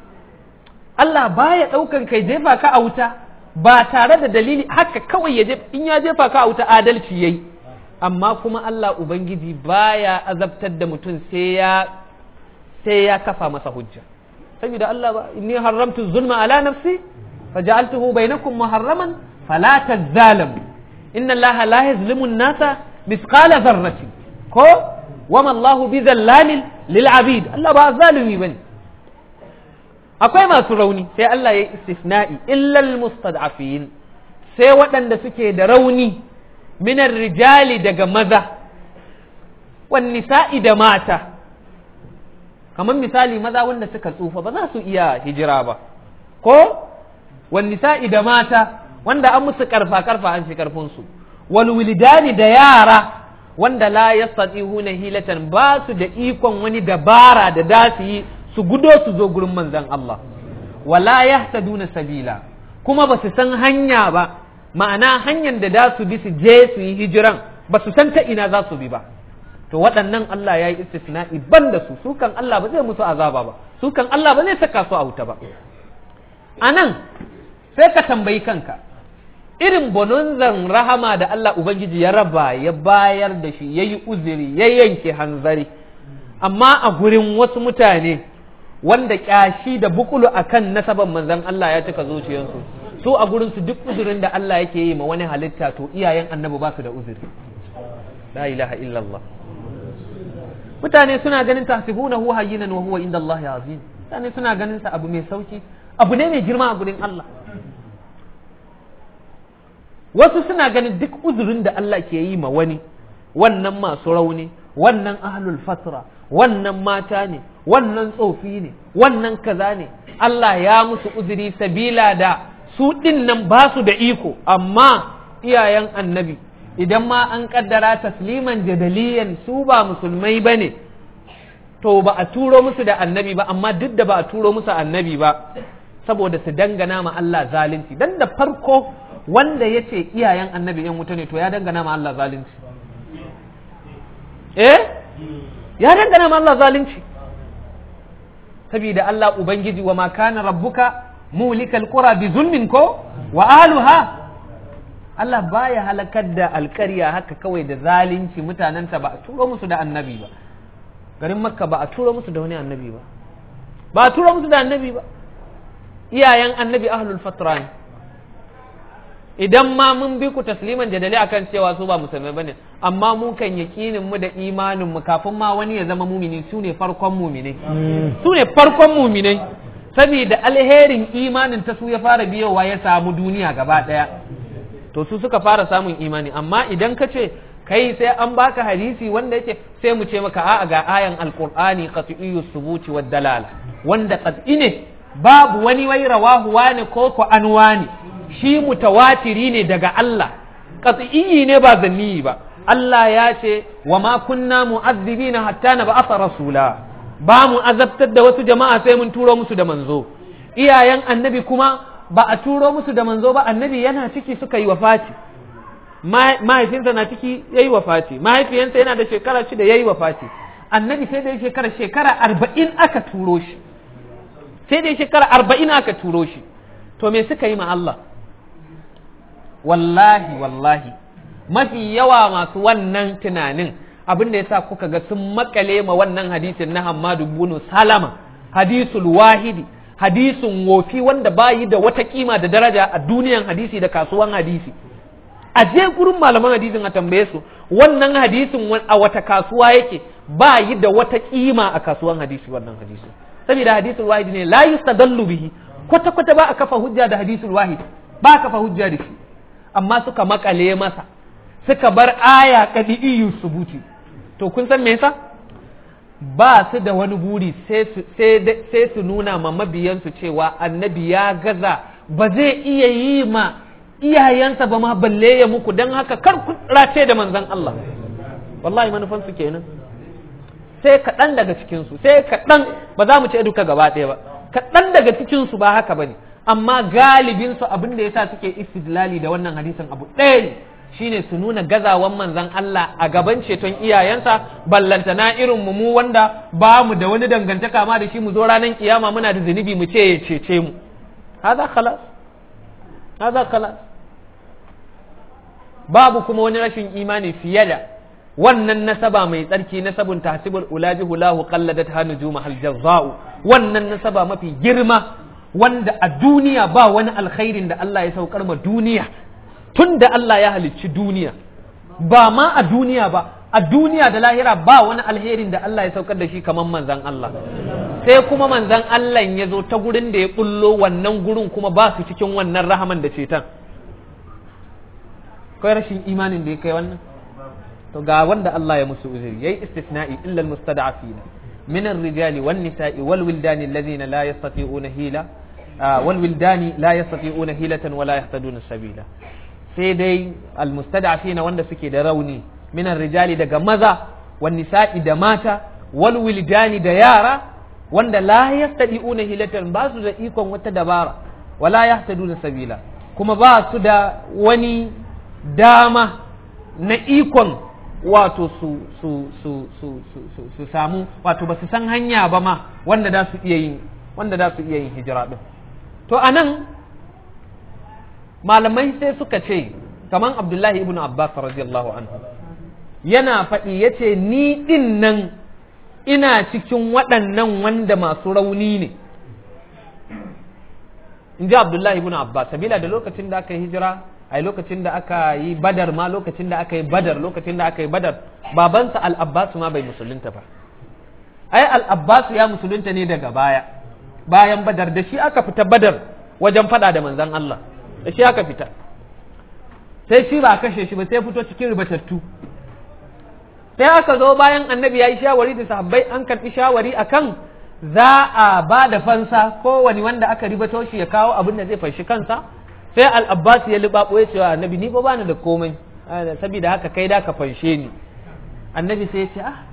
Allah baya daukan kai jefa ka a wuta ba tare da dalili haka kawai ya in ya jefa ka a wuta adalci yayi amma kuma Allah ubangiji baya azabtar da mutum sai ya sai ya kafa masa hujja saboda Allah ba inni haramtu zulma ala nafsi faj'altuhu bainakum muharraman fala tazalamu inna Allah la yazlimu an-nasa mithqala dharratin ko wama Allah bizallamin lil abid Allah ba zalimi bane akwai masu rauni sai Allah ya istisna'i illal mustad'afin sai waɗanda suke da rauni minar rijali daga maza wan nisa'i da mata kamar misali maza wanda suka tsufa ba za su iya hijira ba ko wan nisa'i da mata wanda an musu karfa karfa an fi karfin su wal wilidani da yara wanda la yastati'una hilatan ba su da ikon wani dabara da da su yi su gudo su zo gurin manzon Allah wala yahtaduna sabila kuma ba su san hanya ba ma'ana hanyar da da su bi su je su yi hijiran ba su san ta ina za su bi ba to waɗannan Allah ya yi istisna'i ban da su su kan Allah ba zai musu azaba ba su kan Allah ba zai saka su a wuta ba a nan sai ka tambayi kanka irin bononzan rahama da Allah Ubangiji ya raba ya bayar da shi ya yi uzuri ya yanke hanzari amma a gurin wasu mutane wanda kyashi da bukulu akan nasaban manzan Allah ya cika zuciyarsu su a gurin su duk uzurin da Allah yake yi ma wani halitta to iyayen annabi ba su da uzuri la ilaha illallah mutane suna ganin tahsibunahu hayyinan wa huwa inda Allah azim mutane suna ganin sa abu mai sauki abu ne mai girma a gurin Allah wasu suna ganin duk uzurin da Allah ke yi ma wani wannan masu rauni wannan ahlul fatra wannan mata ne wannan tsofi ne wannan kaza ne Allah ya musu uzuri sabila da su ɗin nan ba su da iko amma iyayen annabi idan ma an kaddara tasliman jadaliyan su ba musulmai ba ne to ba a turo musu da annabi ba amma duk da ba a turo musu annabi ba saboda su dangana ma Allah zalunci dan da farko wanda ya ce iyayen annabi yan wuta ne to ya dangana ma Allah zalunci eh ya dangana ma Allah zalunci saboda Allah ubangiji wa ma kana rabbuka mulikal qura bi zulmin ko wa ahluha Allah baya halakar da alkarya haka kawai da zalunci mutanenta ba a turo musu da annabi ba garin makka ba a turo musu da wani annabi ba ba a turo musu da annabi ba iyayen annabi ahlul fatra ne idan ma mun bi ku tasliman jadali akan cewa su ba musulmai bane amma mu kan yakinin mu da imanin mu kafin ma wani ya zama mumini su ne farkon muminai su ne farkon muminai saboda alherin imanin ta su ya fara biyowa ya samu duniya gaba daya to su suka fara samun imani amma idan ka ce kai sai an baka hadisi wanda yake sai mu ce maka a'a ga ayan alqur'ani qat'iyyu subuti wad dalala wanda qat'i ne babu wani wai rawahu wani ko ko an wani shi mutawatiri ne daga Allah qat'iyyi ne ba zanni ba Allah ya ce wa ma kunna mu'azzibina hatta nab'atha rasula ba mu azabtar da wasu jama'a sai mun turo musu da manzo iyayen annabi kuma ba a turo musu da manzo ba annabi yana ciki suka yi wafati mahaifinsa na ciki ya yi wafati mahaifiyansa yana da shekara shida ya yi wafati annabi sai da ya shekara shekara arba'in aka turo shi sai da ya shekara arba'in aka turo shi to me suka yi ma Allah wallahi wallahi mafi yawa masu wannan tunanin abin da yasa kuka ga sun makale ma wannan hadisin na Hammadu bin Salama hadisul wahidi hadisin wofi wanda bayi da wata kima da daraja a duniyan hadisi da kasuwan hadisi a je gurin malaman hadisin a tambaye su wannan hadisin a wata kasuwa yake bayi da wata kima a kasuwan hadisi wannan hadisi saboda hadisul wahid ne la yustadallu bihi kwata kwata ba a kafa hujja da hadisul wahid ba a kafa hujja da shi amma suka makale masa suka bar aya kadi'iyu subuti to kun san me yasa ba su da wani buri sai su nuna ma mabiyansu cewa annabi ya gaza ba zai iya yi ma iyayensa ba ma balle ya muku don haka kar ku race da manzan Allah wallahi manufansu kenan sai kaɗan daga cikinsu sai kaɗan ba za mu ce duka gaba ɗaya ba kaɗan daga cikinsu ba haka ba ne amma galibinsu abin da yasa suke istidlali da wannan hadisin abu ɗaya ne shine su nuna gazawan manzan Allah a gaban ceton iyayensa ballanta na irin mu wanda ba mu da wani dangantaka ma da shi mu zo ranar kiyama muna da zunubi mu ce ya cece mu haza khalas haza khalas babu kuma wani rashin imani fiye da wannan nasaba mai tsarki nasabun tahsibul ulaji hulahu qalladat hanujuma hal jazza'u wannan nasaba mafi girma wanda a duniya ba wani alkhairin da Allah ya saukar ma duniya tun da Allah ya halicci duniya ba ma a duniya ba a duniya da lahira ba wani alherin da Allah ya saukar da shi kamar manzan Allah sai kuma manzan Allah ya zo ta gurin da ya bullo wannan gurin kuma ba su cikin wannan rahaman da ceton kai rashin imanin da ya kai wannan to ga wanda Allah ya musu uzuri yayi istisna'i illa almustada'afina min ar-rijali wan nisa'i wal wildani alladhina la yastati'una hila wal wildani la yastati'una hilatan wala yahtaduna sabila sai dai almustada'afina wanda suke da rauni min ar-rijali daga maza wan nisa'i da mata wal wildani da yara wanda la yastati'una hilatan ba su da ikon wata dabara wala yahtaduna sabila kuma ba su da wani dama na ikon wato su su su su su su su samu wato ba su san hanya ba ma wanda da su iya yin wanda da su iya yin hijira din to anan malamai sai suka ce kaman Abdullahi ibn Abbas radiyallahu anhu yana faɗi yace ni din nan ina cikin waɗannan wanda masu rauni ne in ji Abdullahi ibn Abbas sabila da lokacin da aka yi hijira ai lokacin da aka yi badar ma lokacin da aka yi badar lokacin da aka yi badar babansa al-abbas ma bai musulunta ba ai al-abbas ya musulunta ne daga baya bayan badar da shi aka fita badar wajen fada da manzon Allah da shi aka fita sai shi ba kashe shi ba sai fito cikin ribatattu sai aka zo bayan annabi ya yi shawari da sahabbai an karɓi shawari akan za a ba da fansa kowane wanda aka ribato shi ya kawo abin da zai fashi kansa sai al'abbas ya libaɓo ya cewa annabi ni ba bani da komai saboda haka kai da ka fanshe ni annabi sai ya ce ah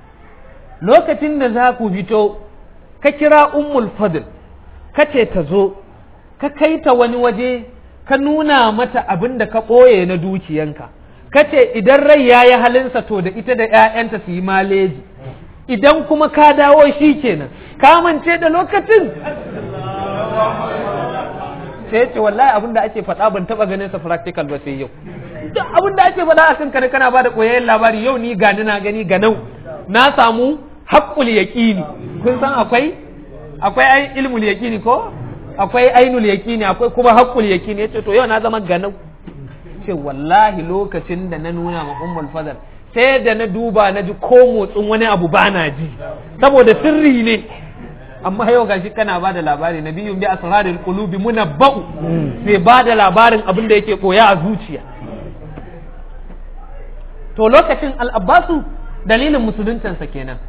lokacin da za ku fito ka kira ummul fadl ka ce ta zo ka kai ta wani waje ka nuna mata abin da ka ɓoye na dukiyanka ka ce idan rai ya yi halinsa to da ita da 'ya'yanta su yi maleji idan kuma ka dawo shi kenan ka mance da lokacin sai ce wallahi abin da ake faɗa ban taɓa ganin sa practical ba sai yau duk abin da ake faɗa a kan kana kana ba da koyayyen labari yau ni gani na gani ganau na samu haƙƙul yaƙini kun san akwai akwai ai ilmul yaƙini ko akwai ainul yaƙini akwai kuma haƙƙul yaƙini yace to yau na zama ganau ce wallahi lokacin da na nuna ma ummul fadl sai da na duba na ji ko motsin wani abu ba na ji saboda sirri ne amma yau gashi kana ba da labari na biyun bi asrarul qulubi munabba'u sai ba da labarin abin da yake koya a zuciya to lokacin al-abbasu dalilin musuluncinsa kenan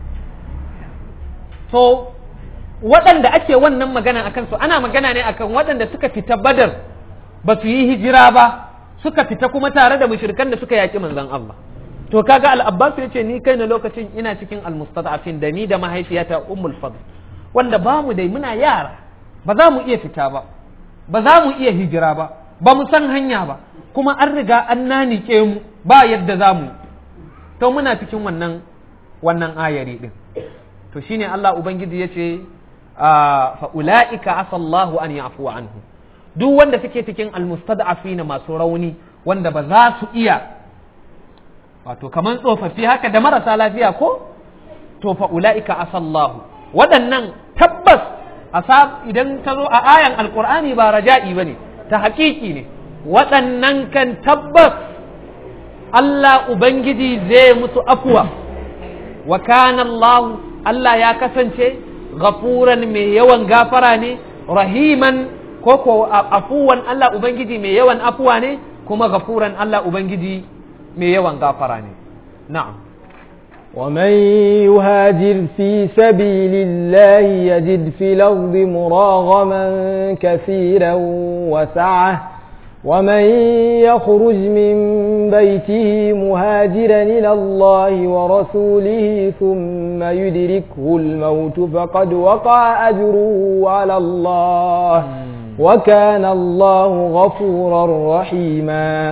to waɗanda ake wannan magana akan su ana magana ne akan waɗanda suka fita badar ba su yi hijira ba suka fita kuma tare da mushrikan da suka yaki manzon Allah to kaga al-abbas ya ce ni kai na lokacin ina cikin al-mustad'afin da ni da mahaifiyata ummul fadl wanda ba mu dai muna yara ba za mu iya fita ba ba za mu iya hijira ba ba mu san hanya ba kuma an riga an nanike mu ba yadda za mu to muna cikin wannan wannan ayari din to shine Allah ubangiji ya ce fa ulaika asallahu an yafu anhu duk wanda suke cikin almustad'afina masu rauni wanda ba za su iya wato kaman tsofaffi haka da marasa lafiya ko to fa ulaika asallahu waɗannan tabbas asab idan ta zo a ayan alqur'ani ba raja'i bane ta haƙiƙi ne waɗannan kan tabbas Allah ubangiji zai musu afuwa wa kana Allah Allah ya kasance ghafuran mai yawan gafara ne rahiman ko ko afuwan Allah ubangiji mai yawan afuwa ne kuma ghafuran Allah ubangiji mai yawan gafara ne na'am ومن يهاجر في سبيل الله يجد في الأرض مراغما كثيرا وسعة ومن يخرج من بيته مهاجرا إلى الله ورسوله ثم يدركه الموت فقد وقع أجره على الله وكان الله غفورا رحيما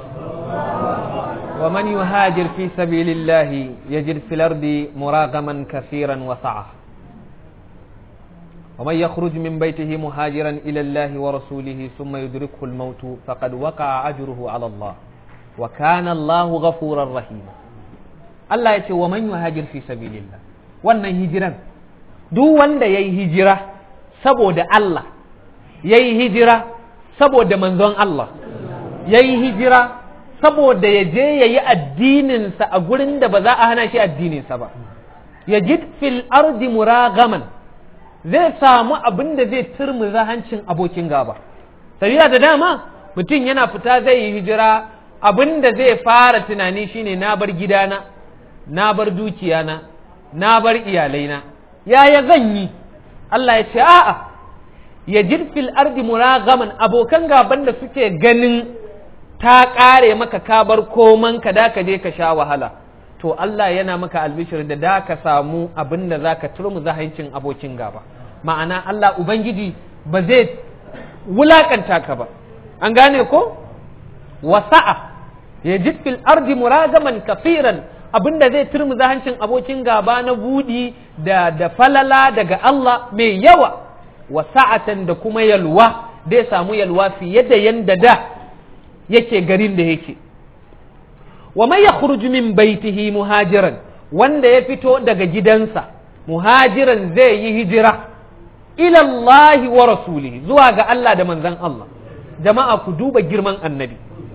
ومن يهاجر في سبيل الله يجد في الأرض مراغما كثيرا وسعة ومن يخرج من بيته مهاجرا إلى الله ورسوله ثم يدركه الموت فقد وقع أجره على الله وكان الله غفورا رحيما الله يقول ومن يهاجر في سبيل الله wannan hijiran duk wanda ya yi hijira saboda Allah ya yi hijira saboda manzon Allah ya yi hijira saboda ya je ya yi addininsa a gurin da ba za a hana shi addininsa ba ya ji fil ardi muragaman zai samu abin da zai turmuza hancin abokin gaba sabila da dama mutum yana fita zai yi hijira abin da zai fara tunani shine na bar gidana na bar dukiyana na bar iyalaina yaya zan yi Allah ya ce a'a ya fil ardi muragaman abokan gaban da suke ganin ta ƙare maka ka bar koman ka da ka je ka sha wahala to Allah yana maka albishir da da ka samu abin da za ka turmu zahancin abokin gaba ma'ana Allah Ubangiji ba zai wulakanta ka ba an gane ko wasa'a ya fil ardi muragaman kafiran abin da zai turmu zahancin abokin gaba na budi da da falala daga Allah mai yawa wasa'atan da kuma yalwa zai samu yalwa fiye da yanda da yake garin da yake wa man yakhruju min baitihi muhajiran wanda ya fito daga gidansa muhajiran zai yi hijira ila Allah wa rasulihi zuwa ga Allah da manzon Allah jama'a ku duba girman annabi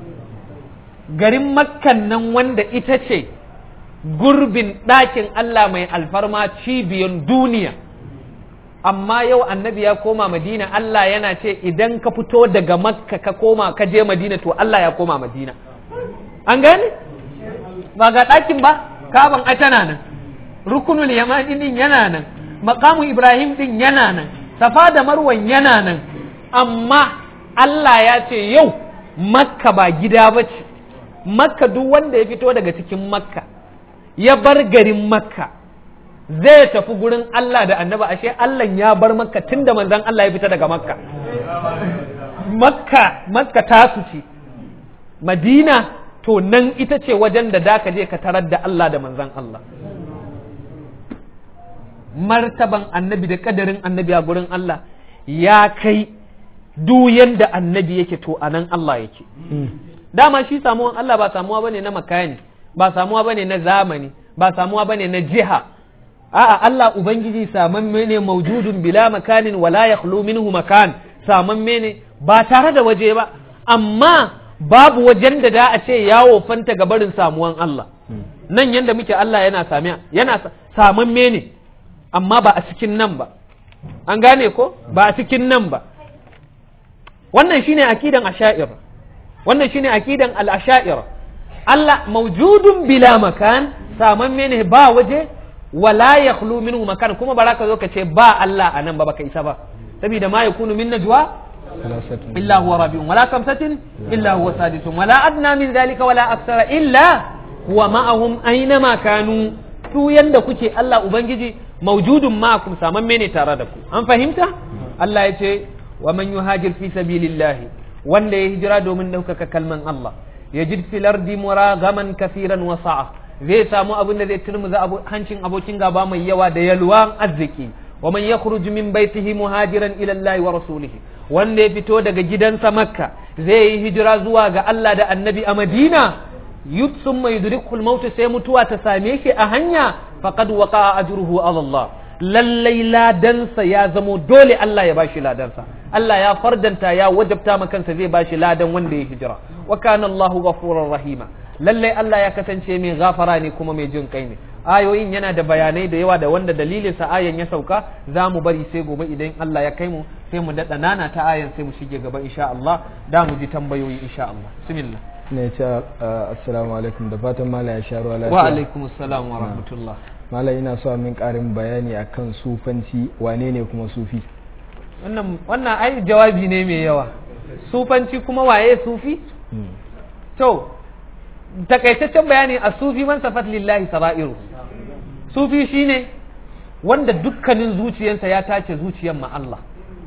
garin makkan nan wanda ita ce gurbin ɗakin Allah mai alfarma cibiyan duniya amma yau annabi ya koma madina Allah yana ce idan ka fito daga makka ka koma ka je madina to Allah ya koma madina an gane ba ga ɗakin ba kaban ai tana nan rukunul yamani din yana nan maqamu ibrahim din yana nan safa da marwan yana nan amma Allah ya ce yau makka ba gida ba ce makka duk wanda ya fito daga cikin makka ya bar garin makka zai tafi gurin Allah da annaba ashe Allah ya bar makka tun da manzan Allah ya fita daga makka makka makka tasu ce madina to nan ita ce wajen da da ka je ka tarar da Allah da manzan Allah martaban annabi da kadarin annabi a gurin Allah ya kai duk yanda annabi yake to a nan Allah yake dama shi samuwan Allah ba samuwa bane na makani ba samuwa bane na zamani ba samuwa bane na jiha a'a Allah ubangiji samamme ne maujudun bila makanin wala yakhlu minhu makan samamme ne ba tare da waje ba amma babu wajen da da a ce yawo fanta ga barin samuwan Allah nan yanda muke Allah yana samiya yana samamme ne amma ba a cikin nan ba an gane ko ba a cikin nan ba wannan shine akidan asha'ir wannan shine akidan al-asha'ir Allah mawjudun bila makan samamme ne ba waje wala yakhlu minhu makan kuma ba ka zo ka ce ba Allah a nan ba baka isa ba saboda ma yakunu min najwa illa huwa rabi'un wala kamsatin illa huwa sadisuun wala adna min dhalika wala aksara illa huwa ma'ahum aina ma kanu tu yanda kuke Allah ubangiji mawjudun ma'akum samamme ne tare da ku an fahimta Allah ya ce wa man yuhajir fi sabilillahi wanda ya hijira domin ɗaukaka kalman Allah yajid fil ardi muragaman kafiran wa sa'a zai samu abin da zai turmuza hancin abokin gaba mai yawa da yalwan arziki wa man yakhruj min baitihi muhajiran ila Allah wa rasulihi wanda ya fito daga gidansa makka zai yi hijira zuwa ga Allah da annabi a madina yutsun mai yudrikul maut sai mutuwa ta same shi a hanya faqad waqa'a ajruhu ala Allah lallai ladansa ya zamo dole Allah ya bashi ladansa Allah ya fardanta ya wajabta ma kansa zai bashi ladan wanda ya hijira wa kana Allahu ghafurur rahima lallai Allah ya kasance mai gafara ne kuma mai jin kai ne ayoyin yana da bayanai da yawa da wanda dalilin sa ayan ya sauka za mu bari sai gobe idan Allah ya kai mu sai mu daɗa nana ta ayan sai mu shige gaba insha Allah da mu ji tambayoyi insha Allah bismillah ne ce assalamu alaikum da fatan mala ya sha ruwa lafiya wa alaikum assalam wa rahmatullah mala ina so min karin bayani akan sufanci wane ne kuma sufi wannan wannan ai jawabi ne mai yawa sufanci kuma waye sufi to takaitaccen bayani a sufi man safat lillahi sara'iru sufi shine wanda dukkanin zuciyarsa ya tace zuciyar ma Allah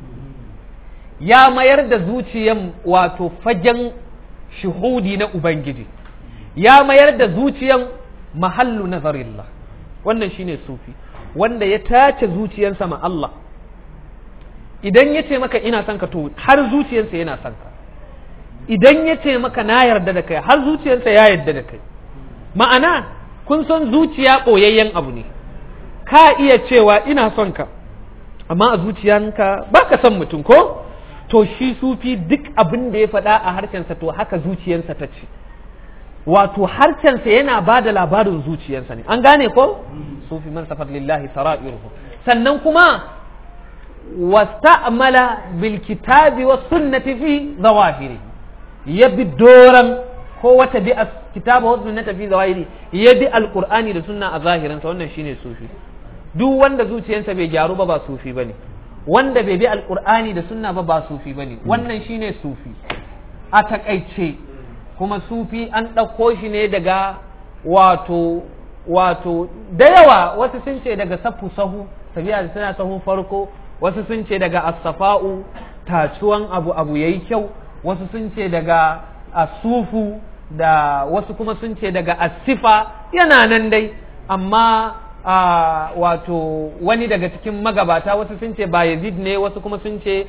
ya mayar da zuciyan wato fagen shuhudi na ubangiji ya mayar da zuciyan mahallu nazarillah wannan shine sufi wanda ya tace zuciyarsa ma Allah idan ya ce maka ina son ka to har zuciyarsa yana son ka idan ya ce maka na yarda da kai har zuciyarsa ya yarda da kai ma'ana kun san zuciya ɓoyayyen abu ne ka iya cewa ina son ka amma a zuciyanka ba ka son mutum ko to shi sufi duk abin da ya faɗa a harshensa to haka zuciyarsa ta ce wato harshensa yana ba da labarin zuciyarsa ne an gane ko sufi man safar lillahi sara'iruhu sannan kuma wasta'mala bil kitabi was sunnati fi zawahiri ya bi doran ko wata bi kitaba wa sunnata fi zawahiri ya bi alqur'ani da sunna a zahirinsa wannan shine sufi duk wanda zuciyarsa bai gyaru ba ba sufi bane wanda bai bi alqur'ani da sunna ba ba sufi bane wannan shine sufi a takaice kuma sufi an ɗauko shi ne daga wato wato da yawa wasu sun ce daga safu sahu sabiya da suna sahun farko wasu sun ce daga asafa'u tacuwan abu abu yayi kyau wasu sun ce daga asufu da wasu kuma sun ce daga asifa yana nan dai amma a wato wani daga cikin magabata wasu sun ce ba yazid ne wasu kuma sun ce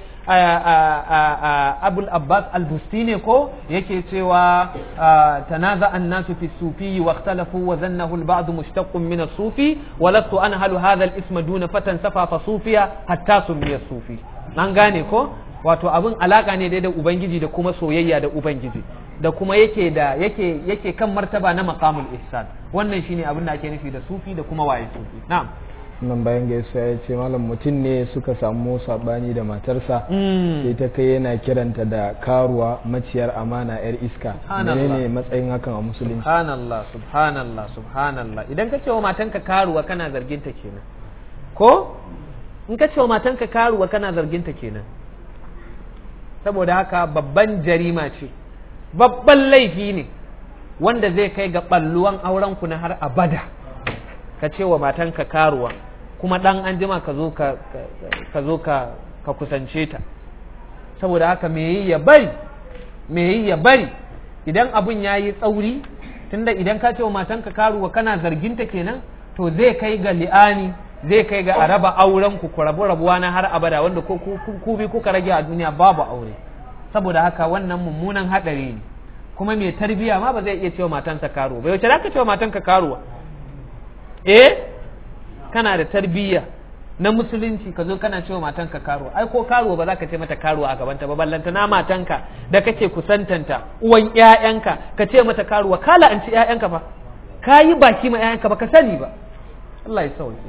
abul abbas al-busti ne ko yake cewa tanaza an-nasu fi sufi wa ikhtalafu wa zannahu al-ba'd mushtaqqun min as-sufi wa lastu anhalu hadha al-ism duna fatan safa fa sufiya hatta sumiya sufi an gane ko wato abin alaka ne dai da ubangiji da kuma soyayya da ubangiji da kuma yake da yake yake kan martaba na maqamul ihsan wannan shine abin da ake nufi da sufi da kuma waye sufi na'am nan bayan gaisuwa ya ce malam mutum ne suka samu sabani da matarsa sai ta kai yana kiranta da karuwa maciyar amana yar iska menene matsayin hakan a musulunci subhanallah subhanallah subhanallah idan ka ce wa matanka karuwa kana zargin ta kenan ko in ka ce wa matanka karuwa kana zargin ta kenan saboda haka babban jarima ce babban laifi ne wanda zai kai ga ɓalluwan aurenku na har abada ka ce wa matanka karuwa kuma ɗan an jima ka zo ka zo ka kusance ta saboda haka me yi ya bari me yi ya bari idan abun ya yi tsauri tunda idan ka ce wa matanka karuwa kana zarginta kenan to zai kai ga li'ani zai kai ga a raba auren ku ku rabu rabuwa na har abada wanda ko ku bi kuka rage a duniya babu aure saboda haka wannan mummunan hadari ne kuma mai tarbiya ma ba zai iya cewa matansa karuwa bai wace za ka cewa matanka karuwa eh kana da tarbiyya na musulunci ka zo kana cewa matanka karuwa ai ko karuwa ba za ka ce mata karuwa a gabanta ba ballanta na matanka da kake kusantanta uwan ƴaƴanka ka ce mata karuwa kala an ci ƴaƴanka fa ka yi baki ma ƴaƴanka ba ka sani ba Allah ya sauke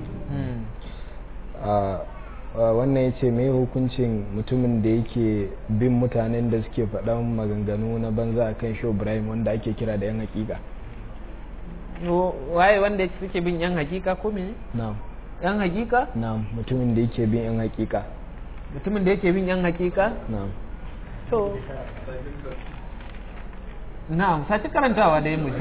wannan ya ce mai hukuncin mutumin da yake bin mutanen da suke faɗan maganganu na banza a kan show Ibrahim wanda ake kira da yan hakika waye wanda suke bin yan hakika ko mene na'am yan hakika na'am mutumin da yake bin yan hakika mutumin da yake bin yan hakika na'am to na'am sace karantawa da mu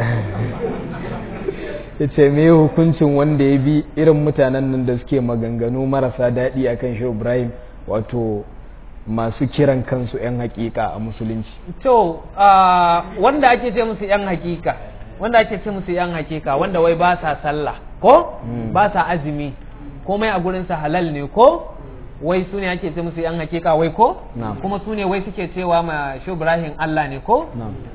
ya ce me hukuncin wanda ya bi irin mutanen nan da suke maganganu marasa daɗi a kan shi ibrahim wato masu kiran kansu 'yan hakika a musulunci to wanda ake ce musu 'yan hakika wanda ake ce musu 'yan hakika wanda wai ba sa sallah ko ba sa azumi komai a gurinsa halal ne ko wai su ne ake ce musu 'yan hakika wai ko kuma su ne wai suke cewa ma shi ibrahim allah ne ko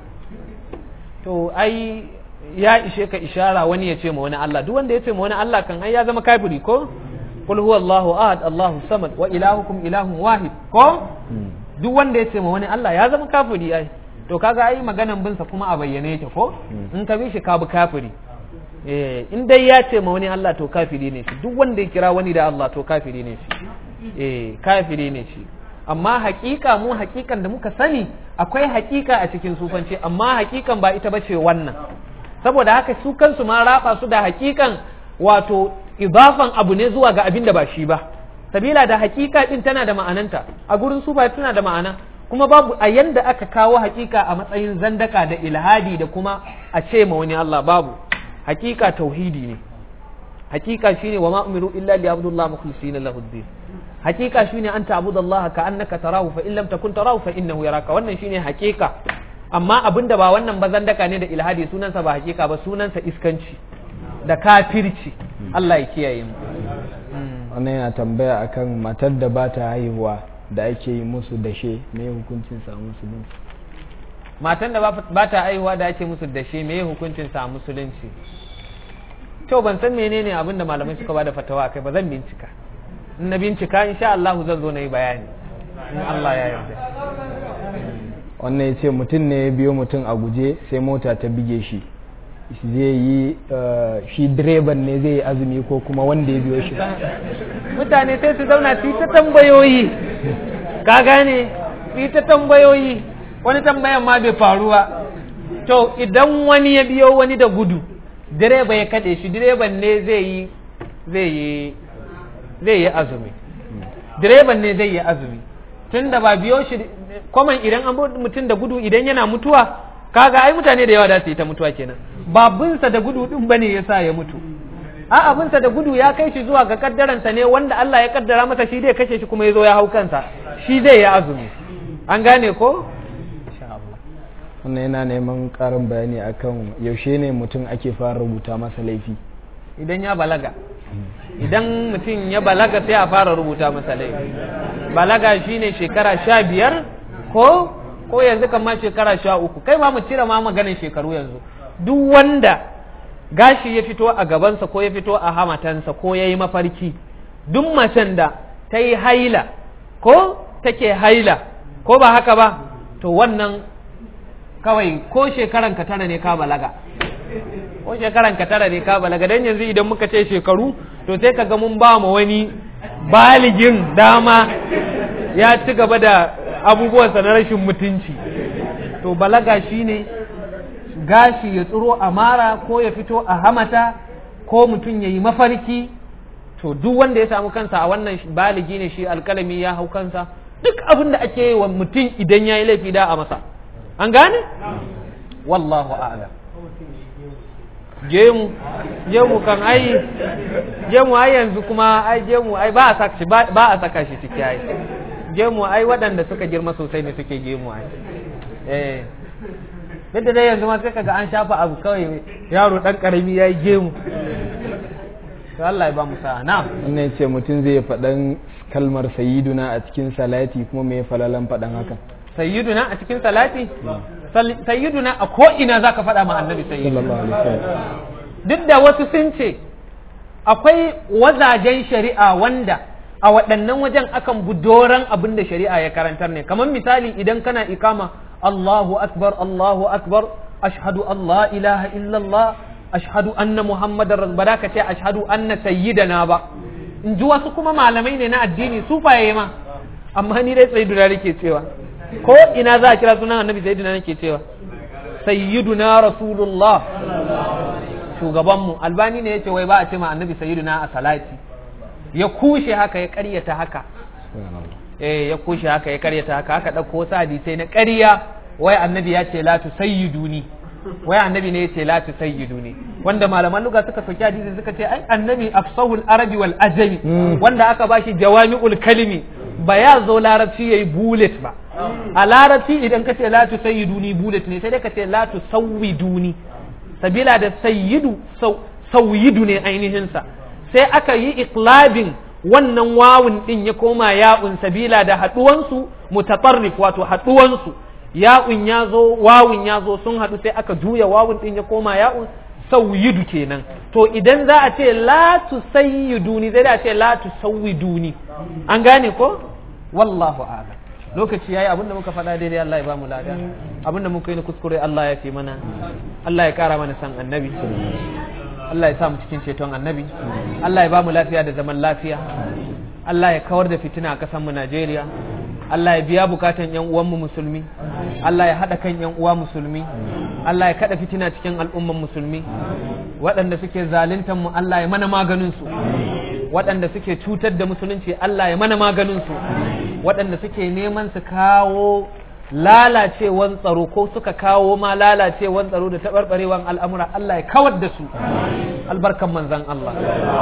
to ai ya ishe ka ishara wani ya ce ma wani Allah duk wanda ya ce ma wani Allah kan ai ya zama kafiri ko qul huwa Allahu ahad Allahu samad wa ilahukum ilahun wahid ko duk wanda ya ce ma wani Allah ya zama kafiri ai to kaga ai maganan bin sa kuma a bayyane yake ko in ka bi shi ka bi kafiri eh in dai ya ce ma wani Allah to kafiri ne shi duk wanda ya kira wani da Allah to kafiri ne shi eh kafiri ne shi amma hakika mu hakikan da muka sani akwai hakika a cikin sufanci amma hakikan ba ita bace wannan saboda haka su kansu ma raba su da hakikan wato idafan abu ne zuwa ga abin da ba shi ba sabila da hakika din tana da ma'ananta a gurin su ba tana da ma'ana kuma babu a yanda aka kawo hakika a matsayin zandaka da ilhadi da kuma a ce ma wani Allah babu hakika tauhidi ne hakika shine wa ma umiru illa li abdullah mukhlisina lahu din hakika shine an ta'budallaha ka annaka tarahu fa in lam takun tarahu fa innahu yaraka wannan shine hakika amma abinda ba wannan ba zandaka ne da ilhadi sunansa ba hakika ba sunansa iskanci da kafirci Allah ya kiyaye mu wannan yana tambaya akan matar da ba ta haihuwa da ake yi musu dashe me hukuncin sa musulunci matan da ba ta haihuwa da ake musu dashe me hukuncin sa musulunci to ban san menene abin da malamai suka bada fatawa kai ba zan bincika in na bincika insha Allah zan zo na yi bayani in Allah ya yarda wannan ya ce mutum ne ya biyo mutum a guje sai mota ta bige shi zai yi shi direban ne zai yi azumi ko kuma wanda ya biyo shi mutane sai su zauna su yi ta tambayoyi ka gane su yi ta tambayoyi wani tambayan ma bai faruwa to idan wani ya biyo wani da gudu direba ya kaɗe shi direban ne zai yi zai yi zai yi azumi direban ne zai yi azumi tun da ba biyo shi kwaman idan an mutum da gudu idan yana mutuwa kaga ai mutane da yawa da su yi ta mutuwa kenan babinsa da gudu din bane yasa ya mutu a abinsa da gudu ya kai shi zuwa ga kaddaransa ne wanda Allah ya kaddara masa shi zai kashe shi kuma ya zo ya hau kansa shi zai yi azumi an gane ko wannan yana neman karin bayani akan yaushe ne mutum ake fara rubuta masa laifi idan ya balaga idan mutum ya balaga sai a fara rubuta masa laifi balaga shine shekara sha biyar ko ko yanzu kan ma shekara sha uku kai ma mu cire ma maganin shekaru yanzu duk wanda gashi ya fito a gabansa ko ya fito a hamatansa ko ya yi mafarki duk macen da ta yi haila ko take haila ko ba haka ba to wannan kawai ko shekaran ka tara ne ka balaga ko shekaran ka tara ne ka balaga dan yanzu idan muka ce shekaru to sai ka ga mun ba mu wani baligin dama ya ci gaba da abubuwansa na rashin mutunci to balaga shine gashi ya tsiro a mara ko ya fito a hamata ko mutum ya yi mafarki to duk wanda ya samu kansa a wannan baligi ne shi alkalami ya hau kansa duk abin da ake yi wa mutum idan ya yi laifi da a masa an gane wallahu a'lam gemu gemu kan ai gemu ai yanzu kuma ai gemu ai ba a saka shi ba a saka shi ciki ai gemu ai waɗanda suka girma sosai ne suke gemu ai eh duk da dai yanzu ma sai kaga an shafa abu kawai yaro dan karami yayi gemu to Allah ya ba mu sa'a na wannan ce mutum zai faɗan kalmar sayyiduna a cikin salati kuma me falalan faɗan haka sayyiduna a cikin salati sayyiduna a ko ina zaka faɗa ma annabi sayyidu sallallahu alaihi wasallam duk da wasu sun ce akwai wazajen shari'a wanda a waɗannan wajen akan budoran abin da shari'a ya karantar ne kamar misali idan kana ikama Allahu akbar Allahu akbar ashhadu an la ilaha illallah ashhadu anna muhammadar ba da ka ce ashhadu anna sayyidana ba in ji wasu kuma malamai ne na addini su faye ma amma ni dai sayyiduna nake cewa ko ina za a kira sunan annabi sayyiduna nake cewa sayyiduna rasulullah shugabanmu albani ne ya ce wai ba a ce ma annabi sayyiduna a salati ya kushe haka ya karyata haka eh ya kushe haka ya karyata haka haka dauko wasu hadisai na ƙarya wai annabi ya ce la tusayyiduni wai annabi ne ya ce la tusayyiduni wanda malaman lugha suka soki hadisi suka ce ai annabi afsahul arabi wal ajami wanda aka bashi jawami'ul kalimi ba ya zo larabci yayi bullet ba a larabci idan ka ce la tusayyiduni bullet ne sai dai ka ce la tusawwiduni sabila da sayyidu sauyidu ne ainihinsa sai aka yi iklabin wannan wawun din ya koma ya'un sabila da haɗuwansu mutatarrif wato haɗuwansu ya'un ya zo wawun ya zo sun haɗu sai aka juya wawun din ya koma ya'un sauyidu kenan to idan za a ce la tusayyiduni zai da ce la tusawwiduni an gane ko wallahu a'lam lokaci yayi abinda muka faɗa daidai Allah ya ba mu lada abinda muka yi na kuskure Allah ya fi mana Allah ya kara mana san annabi Allah ya sa mu cikin ceton annabi Allah ya ba mu lafiya da zaman lafiya Allah ya kawar da fitina a ƙasar mu Najeriya Allah ya biya bukatan yan uwanmu musulmi Allah ya haɗa kan yan uwa musulmi Allah ya kada fitina cikin al'umman musulmi waɗanda suke zaluntan mu Allah ya mana maganin su waɗanda suke cutar da musulunci Allah ya mana maganin su waɗanda suke neman su kawo lalacewan tsaro ko suka kawo ma lalacewan tsaro da taɓarɓarewan al'amura Allah ya kawar da su albarkan manzan Allah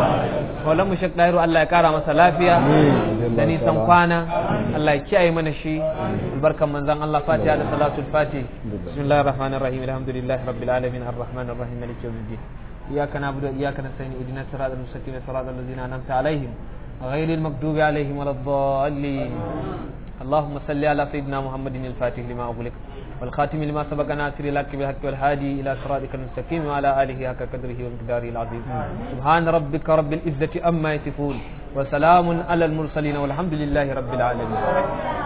mu shek ɗairu Allah ya kara masa lafiya da nisan kwana Allah ya kiyaye mana shi albarkan manzan Allah fatiha da salatul fatih bismillahir rahmanir rahim alhamdulillahi rabbil alamin arrahmanir rahim maliki yawmiddin iyyaka na'budu wa iyyaka nasta'in ihdinas siratal mustaqim siratal ladzina an'amta alaihim غير المكتوب عليهم ولا الضالين اللهم صل على سيدنا محمد الفاتح لما أغلق والخاتم لما سبق ناصر الحق بالحق والهادي إلى صراطك المستقيم وعلى آله حق قدره ومقداره العظيم سبحان ربك رب العزة أما يصفون وسلام على المرسلين والحمد لله رب العالمين